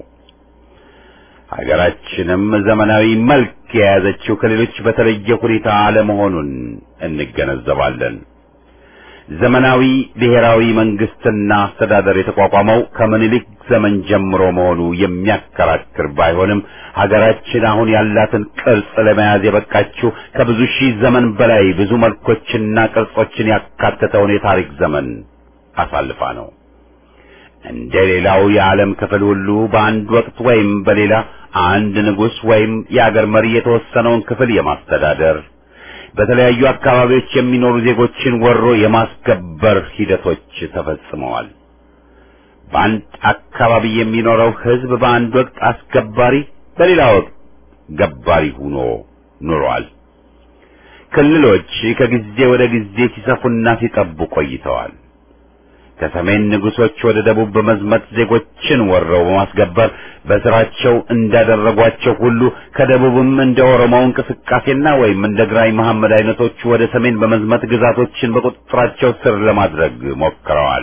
ሀገራችንም ዘመናዊ መልክ የያዘችው ከሌሎች በተለየ ሁኔታ አለመሆኑን እንገነዘባለን። ዘመናዊ ብሔራዊ መንግስትና አስተዳደር የተቋቋመው ከምኒልክ ዘመን ጀምሮ መሆኑ የሚያከራክር ባይሆንም ሀገራችን አሁን ያላትን ቅርጽ ለመያዝ የበቃችው ከብዙ ሺህ ዘመን በላይ ብዙ መልኮችና ቅርጾችን ያካተተውን የታሪክ ዘመን አሳልፋ ነው። እንደ ሌላው የዓለም ክፍል ሁሉ በአንድ ወቅት ወይም በሌላ አንድ ንጉሥ ወይም የአገር መሪ የተወሰነውን ክፍል የማስተዳደር በተለያዩ አካባቢዎች የሚኖሩ ዜጎችን ወሮ የማስገበር ሂደቶች ተፈጽመዋል። በአንድ አካባቢ የሚኖረው ሕዝብ በአንድ ወቅት አስገባሪ፣ በሌላ ወቅት ገባሪ ሆኖ ኑሯል። ክልሎች ከጊዜ ወደ ጊዜ ሲሰፉና ሲጠቡ ቆይተዋል። ከሰሜን ንጉሶች ወደ ደቡብ በመዝመት ዜጎችን ወረው በማስገበር በስራቸው እንዳደረጓቸው ሁሉ ከደቡብም እንደ ኦሮሞው እንቅስቃሴና ወይም እንደ ግራኝ መሐመድ አይነቶቹ ወደ ሰሜን በመዝመት ግዛቶችን በቁጥጥራቸው ስር ለማድረግ ሞክረዋል።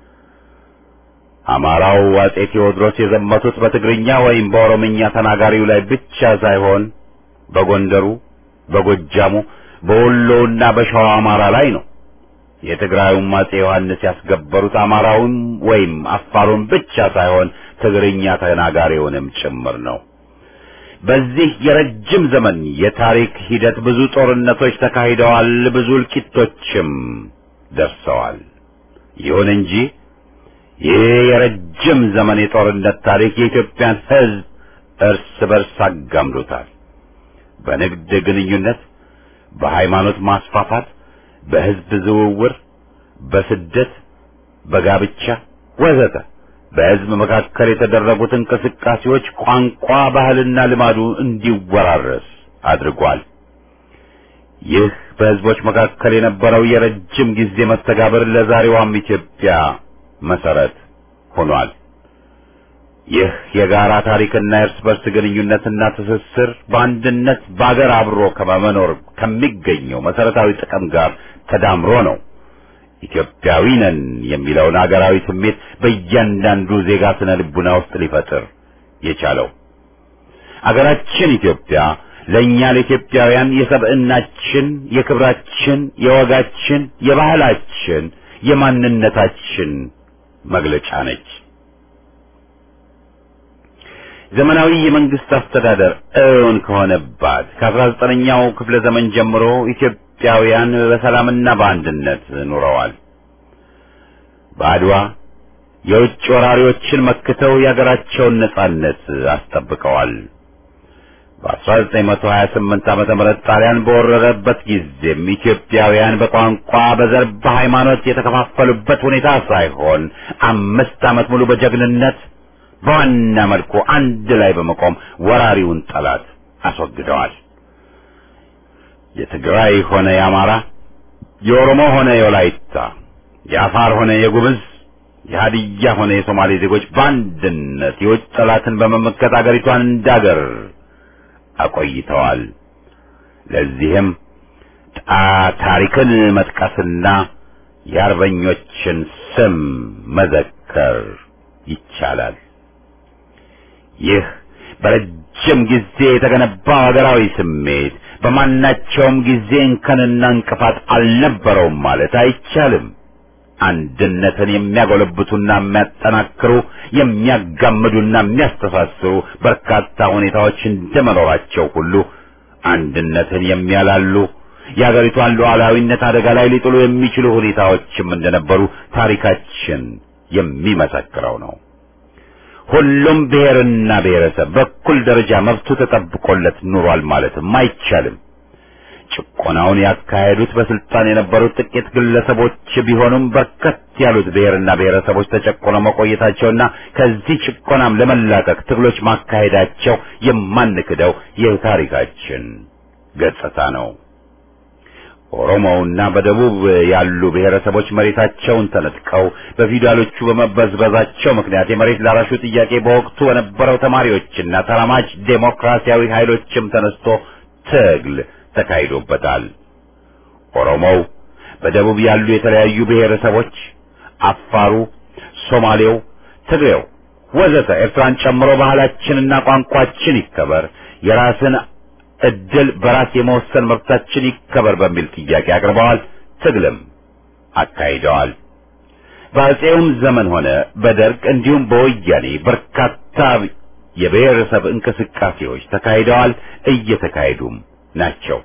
አማራው አጼ ቴዎድሮስ የዘመቱት በትግርኛ ወይም በኦሮምኛ ተናጋሪው ላይ ብቻ ሳይሆን በጎንደሩ፣ በጎጃሙ፣ በወሎውና በሸዋ አማራ ላይ ነው። የትግራዩም አጼ ዮሐንስ ያስገበሩት አማራውን ወይም አፋሩን ብቻ ሳይሆን ትግርኛ ተናጋሪውንም ጭምር ነው። በዚህ የረጅም ዘመን የታሪክ ሂደት ብዙ ጦርነቶች ተካሂደዋል፣ ብዙ እልቂቶችም ደርሰዋል። ይሁን እንጂ ይህ የረጅም ዘመን የጦርነት ታሪክ የኢትዮጵያን ሕዝብ እርስ በርስ አጋምዶታል። በንግድ ግንኙነት፣ በሃይማኖት ማስፋፋት በህዝብ ዝውውር፣ በስደት፣ በጋብቻ ወዘተ በህዝብ መካከል የተደረጉት እንቅስቃሴዎች ቋንቋ፣ ባህልና ልማዱ እንዲወራረስ አድርጓል። ይህ በህዝቦች መካከል የነበረው የረጅም ጊዜ መስተጋብር ለዛሬዋም ኢትዮጵያ መሰረት ሆኗል። ይህ የጋራ ታሪክና የእርስ በርስ ግንኙነትና ትስስር በአንድነት በአገር አብሮ ከመኖር ከሚገኘው መሰረታዊ ጥቅም ጋር ተዳምሮ ነው ኢትዮጵያዊ ነን የሚለውን አገራዊ ስሜት በእያንዳንዱ ዜጋ ስነ ልቡና ውስጥ ሊፈጥር የቻለው አገራችን ኢትዮጵያ ለእኛ ለኢትዮጵያውያን የሰብዕናችን፣ የክብራችን፣ የወጋችን፣ የባህላችን፣ የማንነታችን መግለጫ ነች። ዘመናዊ የመንግስት አስተዳደር እውን ከሆነባት ከአስራ ዘጠነኛው ክፍለ ዘመን ጀምሮ ኢትዮጵያውያን በሰላምና በአንድነት ኑረዋል። በአድዋ የውጭ ወራሪዎችን መክተው የአገራቸውን ነጻነት አስጠብቀዋል። በ1928 ዓመተ ምህረት ጣሊያን በወረረበት ጊዜም ኢትዮጵያውያን በቋንቋ፣ በዘር፣ በሃይማኖት የተከፋፈሉበት ሁኔታ ሳይሆን አምስት ዓመት ሙሉ በጀግንነት በዋና መልኩ አንድ ላይ በመቆም ወራሪውን ጠላት አስወግደዋል። የትግራይ ሆነ የአማራ፣ የኦሮሞ ሆነ የወላይታ፣ የአፋር ሆነ የጉምዝ፣ የሀዲያ ሆነ የሶማሌ ዜጎች በአንድነት የውጭ ጠላትን በመመከት አገሪቷን እንዳገር አቆይተዋል። ለዚህም ታሪክን መጥቀስና የአርበኞችን ስም መዘከር ይቻላል። ይህ በረጅም ጊዜ የተገነባው ሀገራዊ ስሜት በማናቸውም ጊዜ እንከንና እንቅፋት አልነበረውም ማለት አይቻልም። አንድነትን የሚያጎለብቱና የሚያጠናክሩ የሚያጋምዱና የሚያስተሳስሩ በርካታ ሁኔታዎች እንደመኖራቸው ሁሉ አንድነትን የሚያላሉ የሀገሪቷን ሉዓላዊነት አደጋ ላይ ሊጥሉ የሚችሉ ሁኔታዎችም እንደነበሩ ታሪካችን የሚመሰክረው ነው። ሁሉም ብሔርና ብሔረሰብ በኩል ደረጃ መብቱ ተጠብቆለት ኑሯል ማለትም አይቻልም። ጭቆናውን ያካሄዱት በስልጣን የነበሩት ጥቂት ግለሰቦች ቢሆኑም በርከት ያሉት ብሔርና ብሔረሰቦች ተጨቆነው መቆየታቸውና ከዚህ ጭቆናም ለመላቀቅ ትግሎች ማካሄዳቸው የማንክደው የታሪካችን ገጽታ ነው። ኦሮሞውና በደቡብ ያሉ ብሔረሰቦች መሬታቸውን ተነጥቀው በፊውዳሎቹ በመበዝበዛቸው ምክንያት የመሬት ላራሹ ጥያቄ በወቅቱ በነበረው ተማሪዎችና ተራማጅ ዴሞክራሲያዊ ኃይሎችም ተነስቶ ትግል ተካሂዶበታል። ኦሮሞው፣ በደቡብ ያሉ የተለያዩ ብሔረሰቦች፣ አፋሩ፣ ሶማሌው፣ ትግሬው ወዘተ ኤርትራን ጨምሮ ባህላችንና ቋንቋችን ይከበር፣ የራስን እድል በራስ የመወሰን መብታችን ይከበር በሚል ጥያቄ አቅርበዋል። ትግልም አካሂደዋል። በአፄውም ዘመን ሆነ በደርግ እንዲሁም በወያኔ በርካታ የብሔረሰብ እንቅስቃሴዎች ተካሂደዋል፣ እየተካሄዱም ናቸው።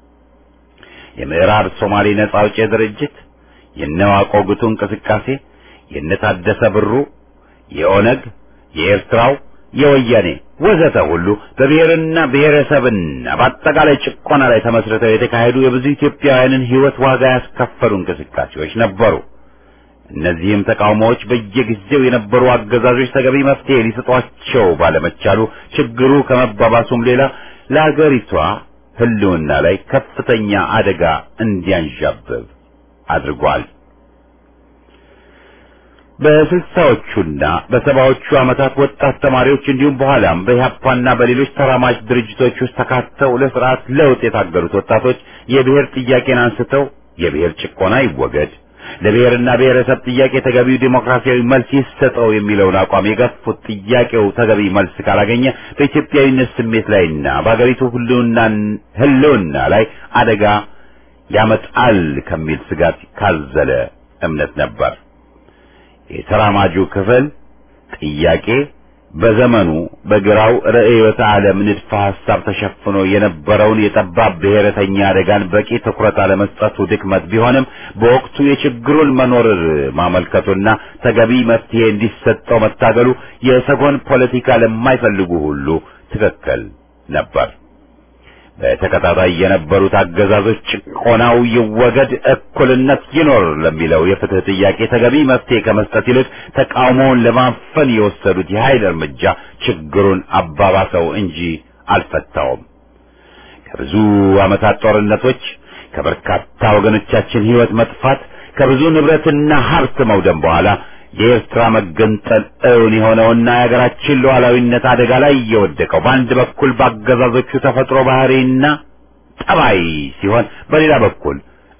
የምዕራብ ሶማሌ ነጻ አውጪ ድርጅት፣ የነዋቆ ጉቱ እንቅስቃሴ፣ የነታደሰ ብሩ፣ የኦነግ፣ የኤርትራው፣ የወያኔ ወዘተ ሁሉ በብሔርና ብሔረሰብና በአጠቃላይ ጭቆና ላይ ተመስርተው የተካሄዱ የብዙ ኢትዮጵያውያንን ሕይወት ዋጋ ያስከፈሉ እንቅስቃሴዎች ነበሩ። እነዚህም ተቃውሞዎች በየጊዜው የነበሩ አገዛዞች ተገቢ መፍትሄ ሊሰጧቸው ባለመቻሉ ችግሩ ከመባባሱም ሌላ ለአገሪቷ ሕልውና ላይ ከፍተኛ አደጋ እንዲያንዣብብ አድርጓል። በስልሳዎቹና በሰባዎቹ ዓመታት ወጣት ተማሪዎች እንዲሁም በኋላም በኢህአፓና በሌሎች ተራማጅ ድርጅቶች ውስጥ ተካተው ለስርዓት ለውጥ የታገሉት ወጣቶች የብሔር ጥያቄን አንስተው የብሔር ጭቆና ይወገድ፣ ለብሔርና ብሔረሰብ ጥያቄ ተገቢው ዴሞክራሲያዊ መልስ ይሰጠው የሚለውን አቋም የገፉት ጥያቄው ተገቢ መልስ ካላገኘ በኢትዮጵያዊነት ስሜት ላይና በአገሪቱ ሕልውና ላይ አደጋ ያመጣል ከሚል ስጋት ካዘለ እምነት ነበር። የተራማጁ ክፍል ጥያቄ በዘመኑ በግራው ርዕዮተ ዓለም ንድፈ ሐሳብ ተሸፍኖ የነበረውን የጠባብ ብሔረተኛ አደጋን በቂ ትኩረት አለመስጠቱ ድክመት ቢሆንም በወቅቱ የችግሩን መኖር ማመልከቱና ተገቢ መፍትሄ እንዲሰጠው መታገሉ የሰጎን ፖለቲካ ለማይፈልጉ ሁሉ ትክክል ነበር። በተከታታይ የነበሩት አገዛዞች ጭቆናው ይወገድ፣ እኩልነት ይኖር ለሚለው የፍትህ ጥያቄ ተገቢ መፍትሄ ከመስጠት ይልቅ ተቃውሞውን ለማፈን የወሰዱት የኃይል እርምጃ ችግሩን አባባሰው እንጂ አልፈታውም። ከብዙ ዓመታት ጦርነቶች፣ ከበርካታ ወገኖቻችን ሕይወት መጥፋት፣ ከብዙ ንብረትና ሀብት መውደም በኋላ የኤርትራ መገንጠል እውን የሆነውና የሀገራችን ሉዓላዊነት አደጋ ላይ እየወደቀው በአንድ በኩል በአገዛዞቹ ተፈጥሮ ባህሪና ጠባይ ሲሆን፣ በሌላ በኩል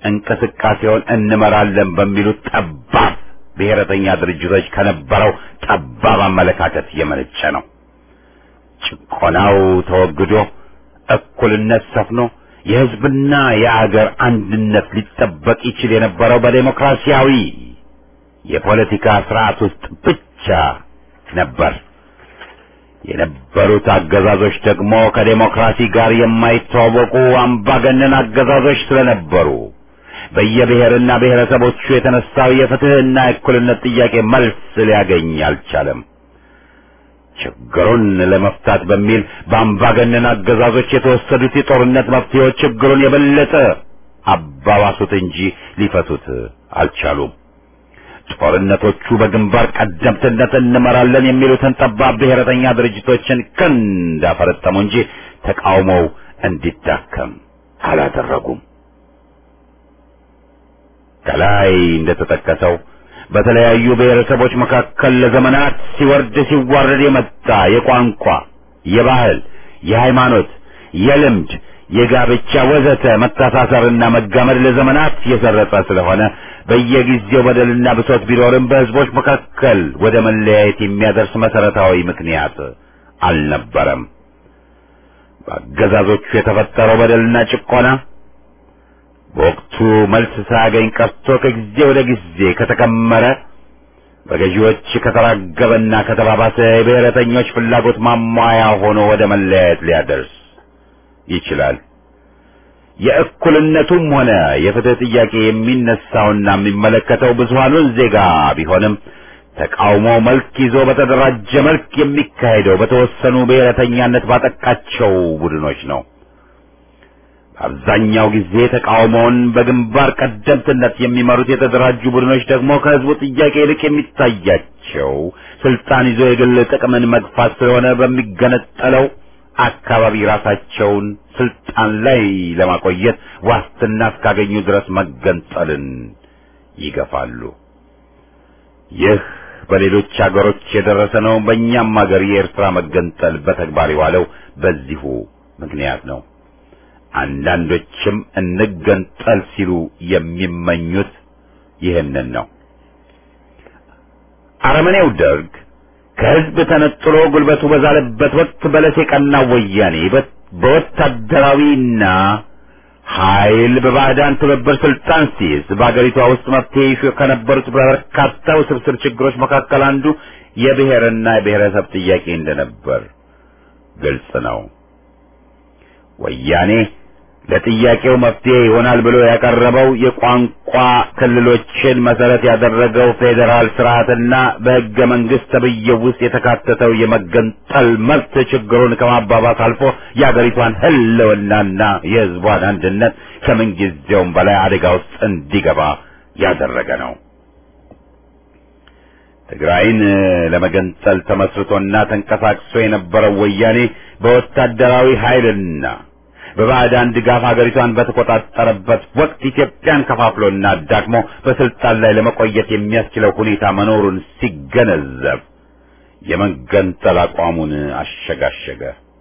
እንቅስቃሴውን እንመራለን በሚሉት ጠባብ ብሔረተኛ ድርጅቶች ከነበረው ጠባብ አመለካከት የመነጨ ነው። ጭቆናው ተወግዶ እኩልነት ሰፍኖ የሕዝብና የአገር አንድነት ሊጠበቅ ይችል የነበረው በዴሞክራሲያዊ የፖለቲካ ስርዓት ውስጥ ብቻ ነበር። የነበሩት አገዛዞች ደግሞ ከዴሞክራሲ ጋር የማይተዋወቁ አምባገነን አገዛዞች ስለነበሩ በየብሔርና ብሔረሰቦቹ የተነሳው የፍትህና የእኩልነት ጥያቄ መልስ ሊያገኝ አልቻለም። ችግሩን ለመፍታት በሚል በአምባገነን አገዛዞች የተወሰዱት የጦርነት መፍትሄዎች ችግሩን የበለጠ አባባሱት እንጂ ሊፈቱት አልቻሉም። ጦርነቶቹ በግንባር ቀደምትነት እንመራለን የሚሉትን ጠባብ ብሔረተኛ ድርጅቶችን ክንድ አፈረጠሙ እንጂ ተቃውሞው እንዲዳከም አላደረጉም። ከላይ እንደተጠቀሰው በተለያዩ ብሔረሰቦች መካከል ለዘመናት ሲወርድ ሲዋረድ የመጣ የቋንቋ፣ የባህል፣ የሃይማኖት፣ የልምድ፣ የጋብቻ ወዘተ መተሳሰርና መጋመድ ለዘመናት የሰረጸ ስለሆነ በየጊዜው በደልና ብሶት ቢኖርም በሕዝቦች መካከል ወደ መለያየት የሚያደርስ መሰረታዊ ምክንያት አልነበረም። በአገዛዞቹ የተፈጠረው በደልና ጭቆና በወቅቱ መልስ ሳያገኝ ቀርቶ ከጊዜ ወደ ጊዜ ከተከመረ በገዢዎች ከተራገበና ከተባባሰ የብሔረተኞች ፍላጎት ማሟያ ሆኖ ወደ መለያየት ሊያደርስ ይችላል። የእኩልነቱም ሆነ የፍትህ ጥያቄ የሚነሳውና የሚመለከተው ብዙሃኑን ዜጋ ቢሆንም ተቃውሞ መልክ ይዞ በተደራጀ መልክ የሚካሄደው በተወሰኑ ብሔረተኛነት ባጠቃቸው ቡድኖች ነው። በአብዛኛው ጊዜ ተቃውሞውን በግንባር ቀደምትነት የሚመሩት የተደራጁ ቡድኖች ደግሞ ከህዝቡ ጥያቄ ይልቅ የሚታያቸው ስልጣን ይዞ የግል ጥቅምን መግፋት ስለሆነ በሚገነጠለው አካባቢ ራሳቸውን ስልጣን ላይ ለማቆየት ዋስትና እስካገኙ ድረስ መገንጠልን ይገፋሉ። ይህ በሌሎች አገሮች የደረሰ ነው። በእኛም አገር የኤርትራ መገንጠል በተግባር የዋለው በዚሁ ምክንያት ነው። አንዳንዶችም እንገንጠል ሲሉ የሚመኙት ይህንን ነው። አረመኔው ደርግ ከህዝብ ተነጥሎ ጉልበቱ በዛለበት ወቅት በለስ የቀናው ወያኔ በወታደራዊና ኃይል በባዕዳን ትብብር ስልጣን ሲይዝ በአገሪቷ ውስጥ መፍትሄ ይሹ ከነበሩት በርካታ ውስብስብ ችግሮች መካከል አንዱ የብሔርና የብሔረሰብ ጥያቄ እንደነበር ግልጽ ነው። ወያኔ ለጥያቄው መፍትሄ ይሆናል ብሎ ያቀረበው የቋንቋ ክልሎችን መሰረት ያደረገው ፌዴራል ስርዓትና በሕገ መንግስት ተብዬው ውስጥ የተካተተው የመገንጠል መብት ችግሩን ከማባባስ አልፎ የአገሪቷን ሕልውናና የሕዝቧን አንድነት ከምንጊዜውም በላይ አደጋ ውስጥ እንዲገባ ያደረገ ነው። ትግራይን ለመገንጠል ተመስርቶና ተንቀሳቅሶ የነበረው ወያኔ በወታደራዊ ኃይልና በባዕዳን ድጋፍ ሀገሪቷን በተቆጣጠረበት ወቅት ኢትዮጵያን ከፋፍሎና አዳክሞ በስልጣን ላይ ለመቆየት የሚያስችለው ሁኔታ መኖሩን ሲገነዘብ የመገንጠል አቋሙን አሸጋሸገ።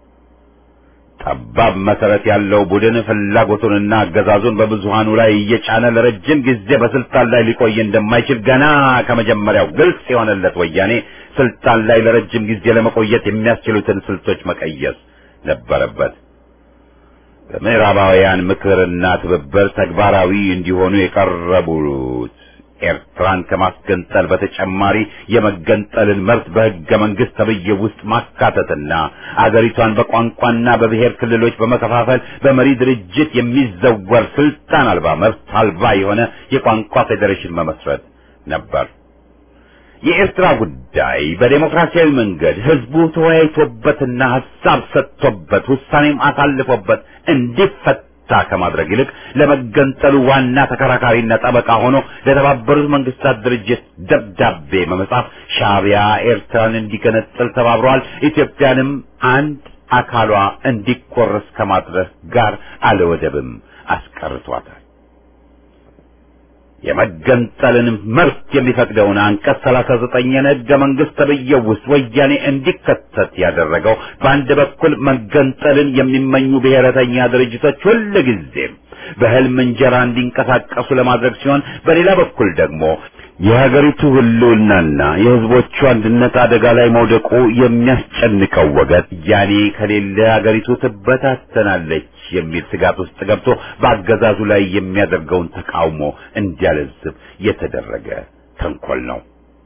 ጠባብ መሰረት ያለው ቡድን ፍላጎቱንና አገዛዙን በብዙሃኑ ላይ እየጫነ ለረጅም ጊዜ በስልጣን ላይ ሊቆይ እንደማይችል ገና ከመጀመሪያው ግልጽ የሆነለት ወያኔ ስልጣን ላይ ለረጅም ጊዜ ለመቆየት የሚያስችሉትን ስልቶች መቀየስ ነበረበት። በምዕራባውያን ምክርና ትብብር ተግባራዊ እንዲሆኑ የቀረቡት ኤርትራን ከማስገንጠል በተጨማሪ የመገንጠልን መብት በሕገ መንግስት ተብዬ ውስጥ ማካተትና አገሪቷን በቋንቋና በብሔር ክልሎች በመከፋፈል በመሪ ድርጅት የሚዘወር ስልጣን አልባ መብት አልባ የሆነ የቋንቋ ፌዴሬሽን መመስረት ነበር። የኤርትራ ጉዳይ በዴሞክራሲያዊ መንገድ ህዝቡ ተወያይቶበትና ሀሳብ ሰጥቶበት ውሳኔም አሳልፎበት እንዲፈታ ከማድረግ ይልቅ ለመገንጠሉ ዋና ተከራካሪና ጠበቃ ሆኖ ለተባበሩት መንግስታት ድርጅት ደብዳቤ በመጻፍ ሻዕቢያ ኤርትራን እንዲገነጥል ተባብረዋል፣ ኢትዮጵያንም አንድ አካሏ እንዲቆረስ ከማድረግ ጋር አለወደብም አስቀርቷታል። የመገንጠልን መብት የሚፈቅደውን አንቀጽ ሰላሳ ዘጠኝን ሕገ መንግሥት ተብዬው ውስጥ ወያኔ እንዲከተት ያደረገው በአንድ በኩል መገንጠልን የሚመኙ ብሔረተኛ ድርጅቶች ሁልጊዜም በህልም እንጀራ እንዲንቀሳቀሱ ለማድረግ ሲሆን በሌላ በኩል ደግሞ የሀገሪቱ ህልውናና የህዝቦቹ አንድነት አደጋ ላይ መውደቁ የሚያስጨንቀው ወገን ያኔ ከሌለ ሀገሪቱ ትበታተናለች የሚል ስጋት ውስጥ ገብቶ በአገዛዙ ላይ የሚያደርገውን ተቃውሞ እንዲያለዝብ የተደረገ ተንኮል ነው።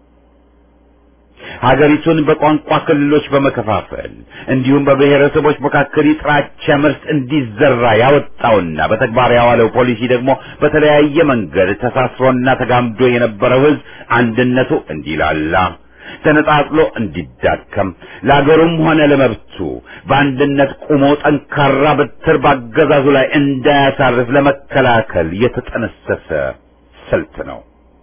ሀገሪቱን በቋንቋ ክልሎች በመከፋፈል እንዲሁም በብሔረሰቦች መካከል የጥላቻ ምርት እንዲዘራ ያወጣውና በተግባር ያዋለው ፖሊሲ ደግሞ በተለያየ መንገድ ተሳስሮና ተጋምዶ የነበረው ህዝብ አንድነቱ እንዲላላ ተነጣጥሎ እንዲዳከም ለአገሩም ሆነ ለመብቱ በአንድነት ቆሞ ጠንካራ በትር ባገዛዙ ላይ እንዳያሳርፍ ለመከላከል የተጠነሰሰ ስልት ነው።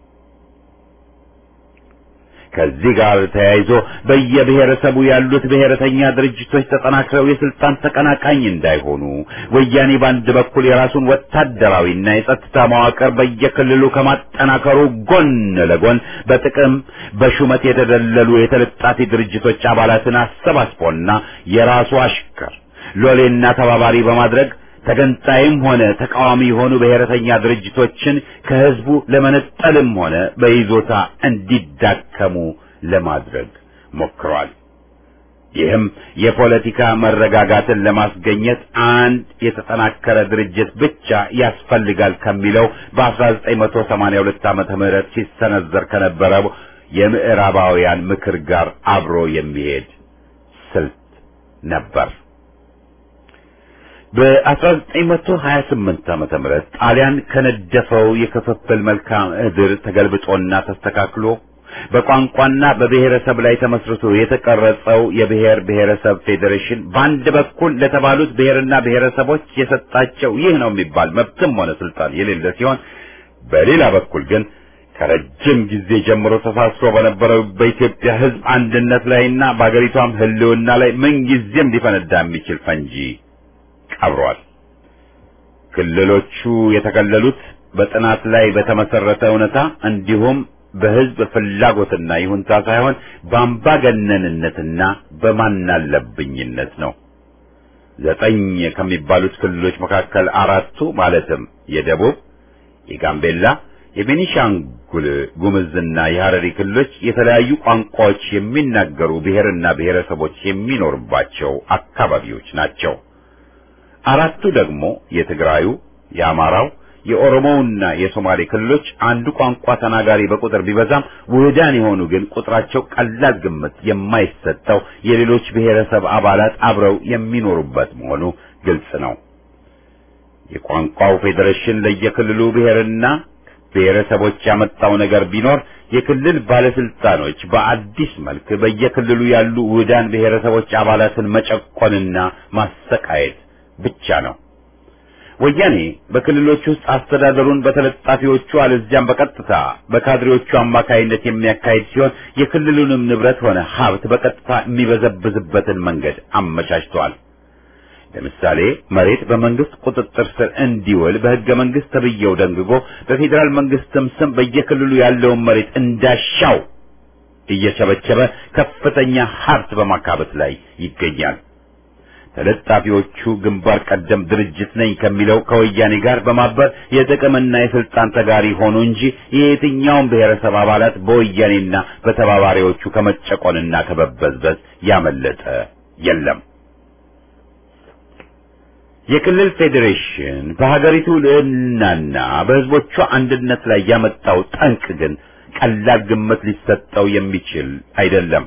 ከዚህ ጋር ተያይዞ በየብሔረሰቡ ያሉት ብሔረተኛ ድርጅቶች ተጠናክረው የስልጣን ተቀናቃኝ እንዳይሆኑ ወያኔ በአንድ በኩል የራሱን ወታደራዊና የጸጥታ መዋቅር በየክልሉ ከማጠናከሩ ጎን ለጎን በጥቅም በሹመት የተደለሉ የተለጣፊ ድርጅቶች አባላትን አሰባስቦና የራሱ አሽከር ሎሌና ተባባሪ በማድረግ ተገንጣይም ሆነ ተቃዋሚ የሆኑ ብሔረተኛ ድርጅቶችን ከህዝቡ ለመነጠልም ሆነ በይዞታ እንዲዳከሙ ለማድረግ ሞክሯል። ይህም የፖለቲካ መረጋጋትን ለማስገኘት አንድ የተጠናከረ ድርጅት ብቻ ያስፈልጋል ከሚለው በ1982 ዓመተ ምህረት ሲሰነዘር ከነበረው የምዕራባውያን ምክር ጋር አብሮ የሚሄድ ስልት ነበር። በ1928 ዓመተ ምህረት ጣሊያን ከነደፈው የክፍፍል መልክዓ ምድር ተገልብጦና ተስተካክሎ በቋንቋና በብሔረሰብ ላይ ተመስርቶ የተቀረጸው የብሔር ብሔረሰብ ፌዴሬሽን በአንድ በኩል ለተባሉት ብሔርና ብሔረሰቦች የሰጣቸው ይህ ነው የሚባል መብትም ሆነ ስልጣን የሌለ ሲሆን በሌላ በኩል ግን ከረጅም ጊዜ ጀምሮ ተሳስሮ በነበረው በኢትዮጵያ ሕዝብ አንድነት ላይና በአገሪቷም ሕልውና ላይ ምንጊዜም ሊፈነዳ የሚችል ፈንጂ ቀብሯል። ክልሎቹ የተከለሉት በጥናት ላይ በተመሰረተ እውነታ እንዲሁም በህዝብ ፍላጎትና ይሁንታ ሳይሆን በአምባገነንነትና በማናለብኝነት ነው። ዘጠኝ ከሚባሉት ክልሎች መካከል አራቱ ማለትም የደቡብ፣ የጋምቤላ፣ የቤኒሻንጉል ጉምዝና የሐረሪ ክልሎች የተለያዩ ቋንቋዎች የሚናገሩ ብሔርና ብሔረሰቦች የሚኖርባቸው አካባቢዎች ናቸው። አራቱ ደግሞ የትግራዩ፣ የአማራው፣ የኦሮሞውና የሶማሌ ክልሎች አንዱ ቋንቋ ተናጋሪ በቁጥር ቢበዛም ውህዳን የሆኑ ግን ቁጥራቸው ቀላል ግምት የማይሰጠው የሌሎች ብሔረሰብ አባላት አብረው የሚኖሩበት መሆኑ ግልጽ ነው። የቋንቋው ፌዴሬሽን ለየክልሉ ብሔርና ብሔረሰቦች ያመጣው ነገር ቢኖር የክልል ባለስልጣኖች በአዲስ መልክ በየክልሉ ያሉ ውህዳን ብሔረሰቦች አባላትን መጨቆንና ማሰቃየት ብቻ ነው። ወያኔ በክልሎች ውስጥ አስተዳደሩን በተለጣፊዎቹ አለዚያም በቀጥታ በካድሬዎቹ አማካይነት የሚያካሂድ ሲሆን የክልሉንም ንብረት ሆነ ሀብት በቀጥታ የሚበዘብዝበትን መንገድ አመቻችተዋል። ለምሳሌ መሬት በመንግስት ቁጥጥር ስር እንዲውል በሕገ መንግስት ተብዬው ደንግጎ በፌዴራል መንግስትም ስም በየክልሉ ያለውን መሬት እንዳሻው እየቸበቸበ ከፍተኛ ሀብት በማካበት ላይ ይገኛል። ተለጣፊዎቹ ግንባር ቀደም ድርጅት ነኝ ከሚለው ከወያኔ ጋር በማበር የጥቅምና የስልጣን ተጋሪ ሆኑ እንጂ የየትኛውም ብሔረሰብ አባላት በወያኔና በተባባሪዎቹ ከመጨቆንና ከመበዝበዝ ያመለጠ የለም። የክልል ፌዴሬሽን በሀገሪቱ ልዕልናና በሕዝቦቿ አንድነት ላይ ያመጣው ጠንቅ ግን ቀላል ግምት ሊሰጠው የሚችል አይደለም።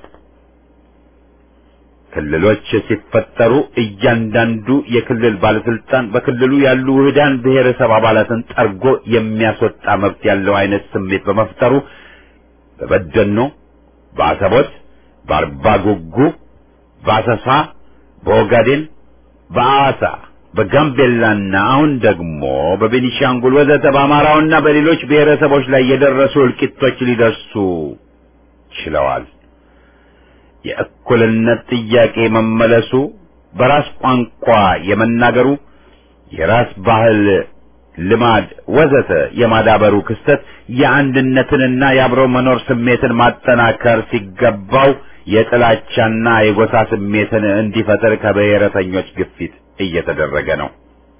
ክልሎች ሲፈጠሩ እያንዳንዱ የክልል ባለስልጣን በክልሉ ያሉ ውህዳን ብሔረሰብ አባላትን ጠርጎ የሚያስወጣ መብት ያለው አይነት ስሜት በመፍጠሩ በበደኖ፣ በአሰቦት፣ በአርባ ጉጉ፣ በአሰሳ፣ በኦጋዴን፣ በአዋሳ፣ በጋምቤላና አሁን ደግሞ በቤኒሻንጉል ወዘተ በአማራውና በሌሎች ብሔረሰቦች ላይ የደረሱ እልቂቶች ሊደርሱ ችለዋል። የእኩልነት ጥያቄ መመለሱ፣ በራስ ቋንቋ የመናገሩ፣ የራስ ባህል ልማድ ወዘተ የማዳበሩ ክስተት የአንድነትንና የአብሮ መኖር ስሜትን ማጠናከር ሲገባው የጥላቻና የጎሳ ስሜትን እንዲፈጠር ከብሔረተኞች ግፊት እየተደረገ ነው።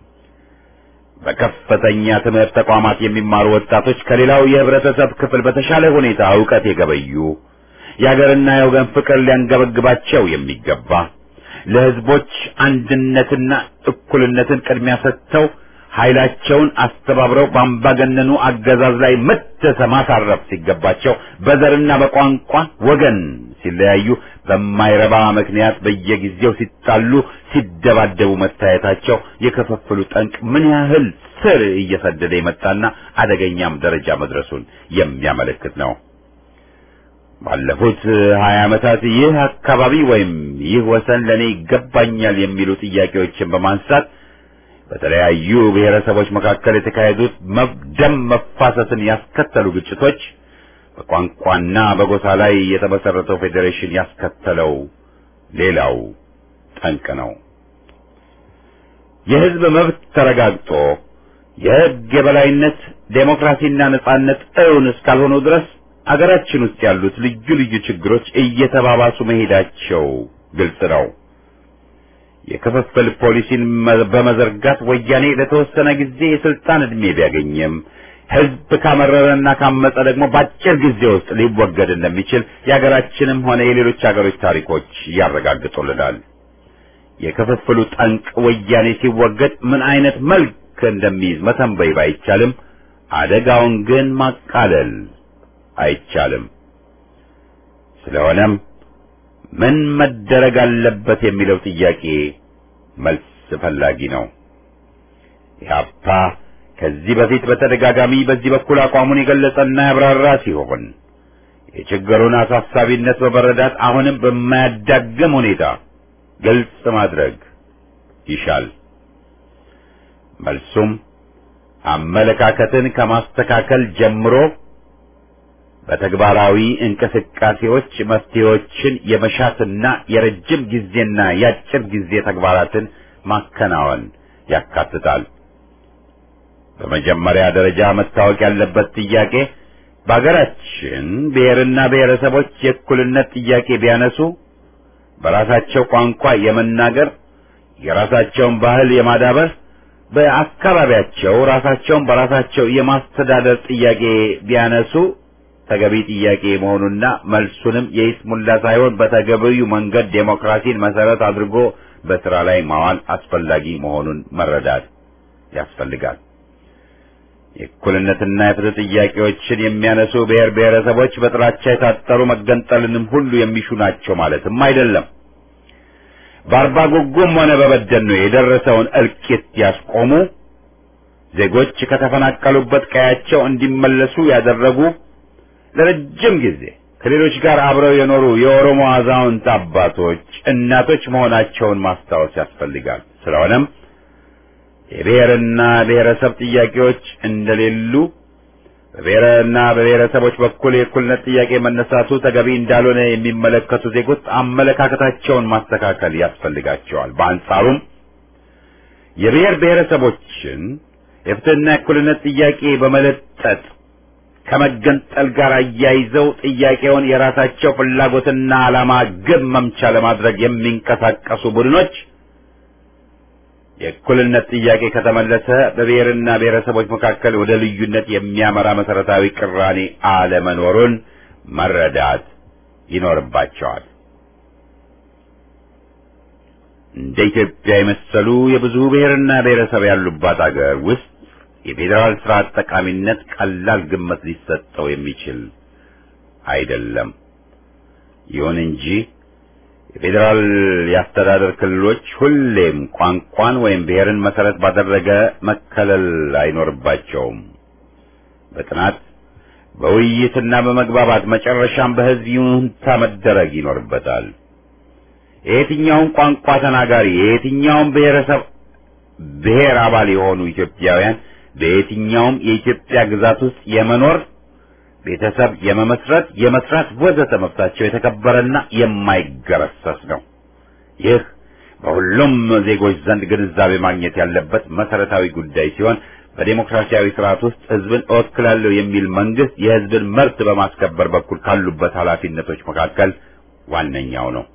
በከፍተኛ ትምህርት ተቋማት የሚማሩ ወጣቶች ከሌላው የህብረተሰብ ክፍል በተሻለ ሁኔታ ዕውቀት የገበዩ የሀገርና የወገን ፍቅር ሊያንገበግባቸው የሚገባ ለህዝቦች አንድነትና እኩልነትን ቅድሚያ ሰጥተው ኃይላቸውን አስተባብረው በአምባገነኑ አገዛዝ ላይ መተሰ ማሳረፍ ሲገባቸው በዘርና በቋንቋ ወገን ሲለያዩ በማይረባ ምክንያት በየጊዜው ሲጣሉ፣ ሲደባደቡ መታየታቸው የክፍፍሉ ጠንቅ ምን ያህል ስር እየሰደደ የመጣና አደገኛም ደረጃ መድረሱን የሚያመለክት ነው። ባለፉት ሀያ ዓመታት ይህ አካባቢ ወይም ይህ ወሰን ለእኔ ይገባኛል የሚሉ ጥያቄዎችን በማንሳት በተለያዩ ብሔረሰቦች መካከል የተካሄዱት ደም መፋሰስን ያስከተሉ ግጭቶች በቋንቋና በጎሳ ላይ የተመሰረተው ፌዴሬሽን ያስከተለው ሌላው ጠንቅ ነው። የህዝብ መብት ተረጋግጦ የህግ የበላይነት ዴሞክራሲና ነጻነት እውን እስካልሆኑ ድረስ አገራችን ውስጥ ያሉት ልዩ ልዩ ችግሮች እየተባባሱ መሄዳቸው ግልጽ ነው። የክፍፍል ፖሊሲን በመዘርጋት ወያኔ ለተወሰነ ጊዜ የስልጣን ዕድሜ ቢያገኝም ህዝብ ካመረረና ካመፀ ደግሞ በአጭር ጊዜ ውስጥ ሊወገድ እንደሚችል የሀገራችንም ሆነ የሌሎች ሀገሮች ታሪኮች ያረጋግጡልናል። የክፍፍሉ ጠንቅ ወያኔ ሲወገድ ምን አይነት መልክ እንደሚይዝ መተንበይ ባይቻልም አደጋውን ግን ማቃለል አይቻልም። ስለሆነም ምን መደረግ አለበት የሚለው ጥያቄ መልስ ፈላጊ ነው። ኢህአፓ ከዚህ በፊት በተደጋጋሚ በዚህ በኩል አቋሙን የገለጸና ያብራራ ሲሆን የችግሩን አሳሳቢነት በመረዳት አሁንም በማያዳግም ሁኔታ ግልጽ ማድረግ ይሻል። መልሱም አመለካከትን ከማስተካከል ጀምሮ በተግባራዊ እንቅስቃሴዎች መፍትሄዎችን የመሻትና የረጅም ጊዜና የአጭር ጊዜ ተግባራትን ማከናወን ያካትታል። በመጀመሪያ ደረጃ መታወቅ ያለበት ጥያቄ በአገራችን ብሔርና ብሔረሰቦች የእኩልነት ጥያቄ ቢያነሱ በራሳቸው ቋንቋ የመናገር የራሳቸውን ባህል የማዳበር በአካባቢያቸው ራሳቸውን በራሳቸው የማስተዳደር ጥያቄ ቢያነሱ ተገቢ ጥያቄ መሆኑና መልሱንም የይስሙላ ሳይሆን በተገቢው መንገድ ዴሞክራሲን መሰረት አድርጎ በስራ ላይ ማዋል አስፈላጊ መሆኑን መረዳት ያስፈልጋል። የእኩልነትና የፍትህ ጥያቄዎችን የሚያነሱ ብሔር ብሔረሰቦች በጥላቻ የታጠሩ መገንጠልንም ሁሉ የሚሹ ናቸው ማለትም አይደለም። በአርባ ጉጉም ሆነ በበደኖ የደረሰውን እልቂት ያስቆሙ፣ ዜጎች ከተፈናቀሉበት ቀያቸው እንዲመለሱ ያደረጉ፣ ለረጅም ጊዜ ከሌሎች ጋር አብረው የኖሩ የኦሮሞ አዛውንት አባቶች፣ እናቶች መሆናቸውን ማስታወስ ያስፈልጋል። ስለሆነም የብሔርና ብሔረሰብ ጥያቄዎች እንደሌሉ በብሔርና በብሔረሰቦች በኩል የእኩልነት ጥያቄ መነሳቱ ተገቢ እንዳልሆነ የሚመለከቱ ዜጎች አመለካከታቸውን ማስተካከል ያስፈልጋቸዋል። በአንጻሩም የብሔር ብሔረሰቦችን የፍትህና የእኩልነት ጥያቄ በመለጠጥ ከመገንጠል ጋር አያይዘው ጥያቄውን የራሳቸው ፍላጎትና ዓላማ ግብ መምቻ ለማድረግ የሚንቀሳቀሱ ቡድኖች የእኩልነት ጥያቄ ከተመለሰ በብሔርና ብሔረሰቦች መካከል ወደ ልዩነት የሚያመራ መሰረታዊ ቅራኔ አለመኖሩን መረዳት ይኖርባቸዋል። እንደ ኢትዮጵያ የመሰሉ የብዙ ብሔርና ብሔረሰብ ያሉባት አገር ውስጥ የፌዴራል ስርዓት ጠቃሚነት ቀላል ግምት ሊሰጠው የሚችል አይደለም። ይሁን እንጂ የፌዴራል የአስተዳደር ክልሎች ሁሌም ቋንቋን ወይም ብሔርን መሰረት ባደረገ መከለል አይኖርባቸውም። በጥናት በውይይትና በመግባባት መጨረሻም በሕዝብ ይሁንታ መደረግ ይኖርበታል። የየትኛውም ቋንቋ ተናጋሪ የየትኛውም ብሔረሰብ ብሔር አባል የሆኑ ኢትዮጵያውያን በየትኛውም የኢትዮጵያ ግዛት ውስጥ የመኖር ቤተሰብ የመመስረት፣ የመስራት ወዘተ መብታቸው የተከበረና የማይገረሰስ ነው። ይህ በሁሉም ዜጎች ዘንድ ግንዛቤ ማግኘት ያለበት መሰረታዊ ጉዳይ ሲሆን በዴሞክራሲያዊ ስርዓት ውስጥ ህዝብን እወክላለሁ የሚል መንግስት የህዝብን መብት በማስከበር በኩል ካሉበት ኃላፊነቶች መካከል ዋነኛው ነው።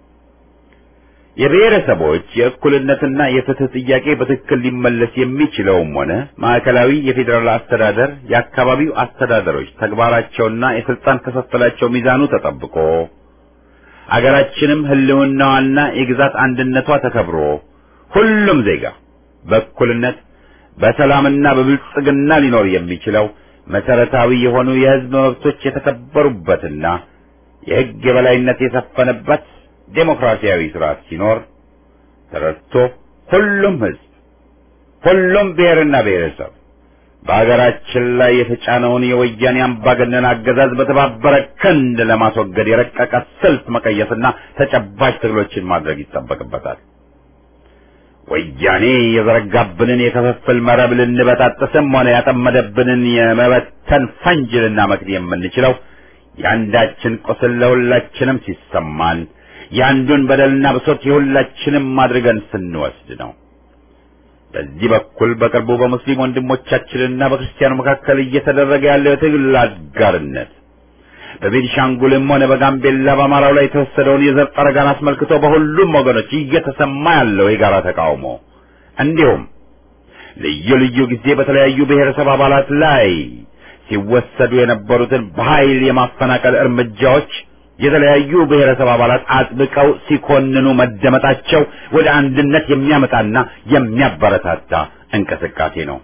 የብሔረሰቦች የእኩልነትና የፍትህ ጥያቄ በትክክል ሊመለስ የሚችለውም ሆነ ማዕከላዊ የፌዴራል አስተዳደር የአካባቢው አስተዳደሮች ተግባራቸውና የስልጣን ክፍፍላቸው ሚዛኑ ተጠብቆ አገራችንም ህልውናዋና የግዛት አንድነቷ ተከብሮ ሁሉም ዜጋ በእኩልነት በሰላምና በብልጽግና ሊኖር የሚችለው መሰረታዊ የሆኑ የህዝብ መብቶች የተከበሩበትና የህግ የበላይነት የሰፈነበት ዴሞክራሲያዊ ስርዓት ሲኖር ተረድቶ ሁሉም ህዝብ ሁሉም ብሔርና ብሔረሰብ በሀገራችን ላይ የተጫነውን የወያኔ አምባገነን አገዛዝ በተባበረ ክንድ ለማስወገድ የረቀቀ ስልት መቀየስና ተጨባጭ ትግሎችን ማድረግ ይጠበቅበታል። ወያኔ የዘረጋብንን የክፍፍል መረብ ልንበጣጥስም ሆነ ያጠመደብንን የመበተን ፈንጅ ልናመክን የምንችለው የአንዳችን ቁስል ለሁላችንም ሲሰማን የአንዱን በደልና ብሶት የሁላችንም አድርገን ስንወስድ ነው። በዚህ በኩል በቅርቡ በሙስሊም ወንድሞቻችንና በክርስቲያኑ መካከል እየተደረገ ያለው የትግል አጋርነት በቤኒሻንጉልም ሆነ በጋምቤላ በአማራው ላይ የተወሰደውን የዘር ጠረጋን አስመልክቶ በሁሉም ወገኖች እየተሰማ ያለው የጋራ ተቃውሞ እንዲሁም ልዩ ልዩ ጊዜ በተለያዩ ብሔረሰብ አባላት ላይ ሲወሰዱ የነበሩትን በኃይል የማፈናቀል እርምጃዎች የተለያዩ ብሔረሰብ አባላት አጥብቀው ሲኮንኑ መደመጣቸው ወደ አንድነት የሚያመጣና የሚያበረታታ እንቅስቃሴ ነው።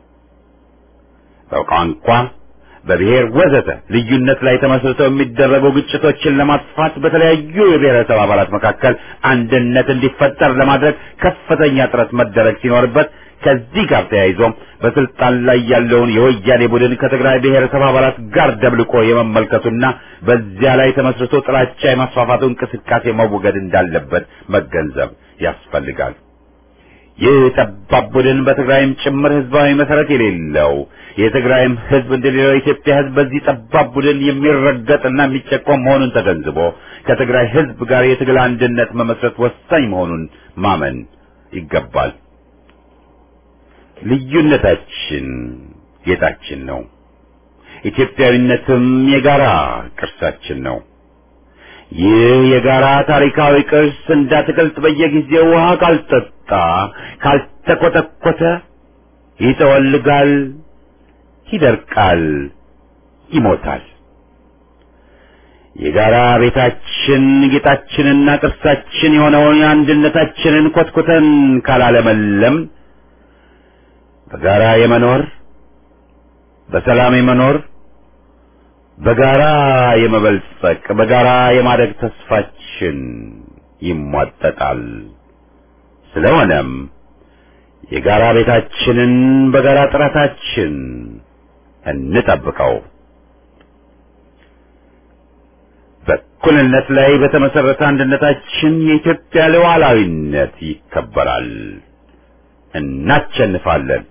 በቋንቋ፣ በብሔር ወዘተ ልዩነት ላይ ተመስርተው የሚደረጉ ግጭቶችን ለማጥፋት በተለያዩ የብሔረሰብ አባላት መካከል አንድነት እንዲፈጠር ለማድረግ ከፍተኛ ጥረት መደረግ ሲኖርበት ከዚህ ጋር ተያይዞም በስልጣን ላይ ያለውን የወያኔ ቡድን ከትግራይ ብሔረሰብ አባላት ጋር ደብልቆ የመመልከቱና በዚያ ላይ ተመስርቶ ጥላቻ የማስፋፋቱ እንቅስቃሴ መወገድ እንዳለበት መገንዘብ ያስፈልጋል። ይህ ጠባብ ቡድን በትግራይም ጭምር ህዝባዊ መሰረት የሌለው የትግራይም ህዝብ እንደሌላው የኢትዮጵያ ህዝብ በዚህ ጠባብ ቡድን የሚረገጥና የሚጨቆም መሆኑን ተገንዝቦ ከትግራይ ህዝብ ጋር የትግል አንድነት መመስረት ወሳኝ መሆኑን ማመን ይገባል። ልዩነታችን ጌጣችን ነው። ኢትዮጵያዊነትም የጋራ ቅርሳችን ነው። ይህ የጋራ ታሪካዊ ቅርስ እንዳትገልጥ በየጊዜው ውሃ ካልጠጣ ካልተኮተኮተ ይጠወልጋል፣ ይደርቃል፣ ይሞታል። የጋራ ቤታችን ጌጣችንና ቅርሳችን የሆነውን አንድነታችንን ኮትኩተን ካላለመለም በጋራ የመኖር በሰላም የመኖር በጋራ የመበልጸቅ በጋራ የማደግ ተስፋችን ይሟጠጣል። ስለሆነም የጋራ ቤታችንን በጋራ ጥረታችን እንጠብቀው። በእኩልነት ላይ በተመሰረተ አንድነታችን የኢትዮጵያ ሉዓላዊነት ይከበራል። እናሸንፋለን።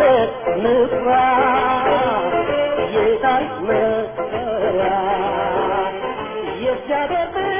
የታሪክ መሰረት እግዚአብሔር